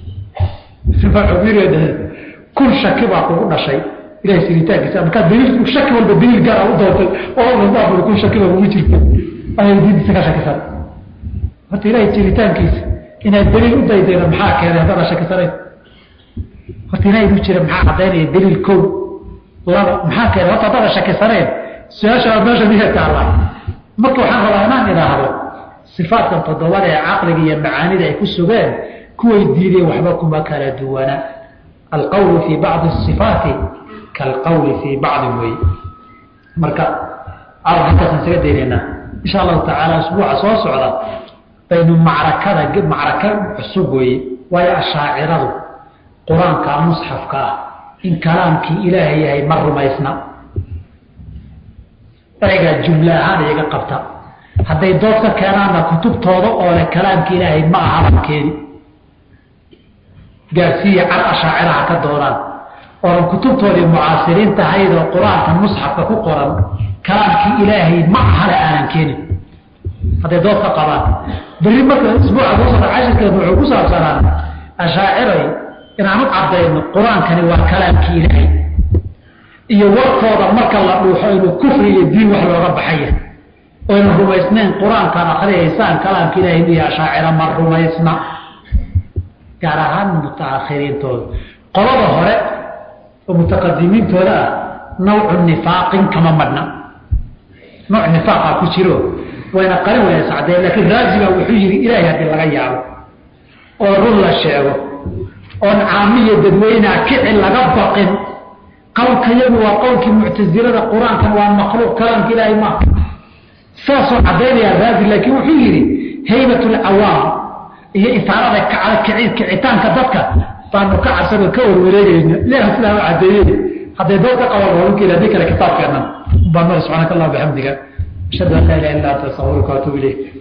[SPEAKER 1] kun shaki baa kugu dhashay ilahay siritaankiisa markaa daliil shaki walba daliil gaara u doontay oo kun shaki baa kugu jirta ayay diintiisa ka shakisan horta ilahay jiritaankiisa inaad daliil u daydayno maxaa keenay haddana shakisanayn horta ilahay inuu jira maxaa caddaynaya daliil kow laba maxaa keenay horta haddana shakisanayn su-aasha meesha miya taallaa marka waxaan rabaa inaan idhaahdo sifaatkan toddobada ee caqliga iyo macaanida ay ku sugeen kuway diideen waxba kuma kala duwana alqawlu fii bacdi sifaati kaalqawli fii bacdi wey marka aw halkaasaan isaga daynaynaa insha allahu tacaala usbuuca soo socda baynu macrakada macraka cusub weeye waayo ashaaciradu qur-aanka musxafka ah in kalaamkii ilaahay yahay ma rumaysna ereygaa jumle ahaan iyaga qabta hadday dood ka keenaanna kutubtooda oo leh kalaamka ilaahay ma aha halkeedi gaarsiiya car ashaaciraha ka doonaan oonan kutubtoodii mucaasiriinta ahaydoo qur-aanka musxafka ku qoran kalaamkii ilaahay ma ahale aanan keenin hadday dood ka qabaan berri marka isbuuca soo socda cashirkeedu wuxuu ku saabsanaan ashaaciray inaanu caddayno qur-aankani waa kalaamkii ilaahay iyo warkooda marka la dhuuxo inuu kufri iyo diin wax looga baxaya oyna rumaysnayn qur-aankan akriyaysaan kalaamka ilahay miya ashaacira ma rumaysna gaar ahaan mutaakhiriintooda qolada hore oo mutaqadimiintooda ah nawcu nifaaqin kama madhna nooc nifaaqa ku jiro wayna qarin wayna sacdeen laakiin raaziba wuxuu yihi ilaahay haddii laga yaabo oo run la sheego oon caamiya dadweynea kici laga baqin qowlka yagu waa qowlkii muctasilada qur-aankan waa makhluuq kalaamka ilaahay maaha saasoo caddaynaya raazi laakiin wuxuu yidhi haybat lcawaam iyo isaarada kicitaanka dadka baanu ka cabsanoo ka warwareegayna ilaah sidaa u caddeeyey hadday dood ka qaban walukeeda haddii kale kitaabkeennan baan mari subxaanaka allah bixamdiga ashhadu an laa ilaha illa anta astaغfiruka waatuub ilayk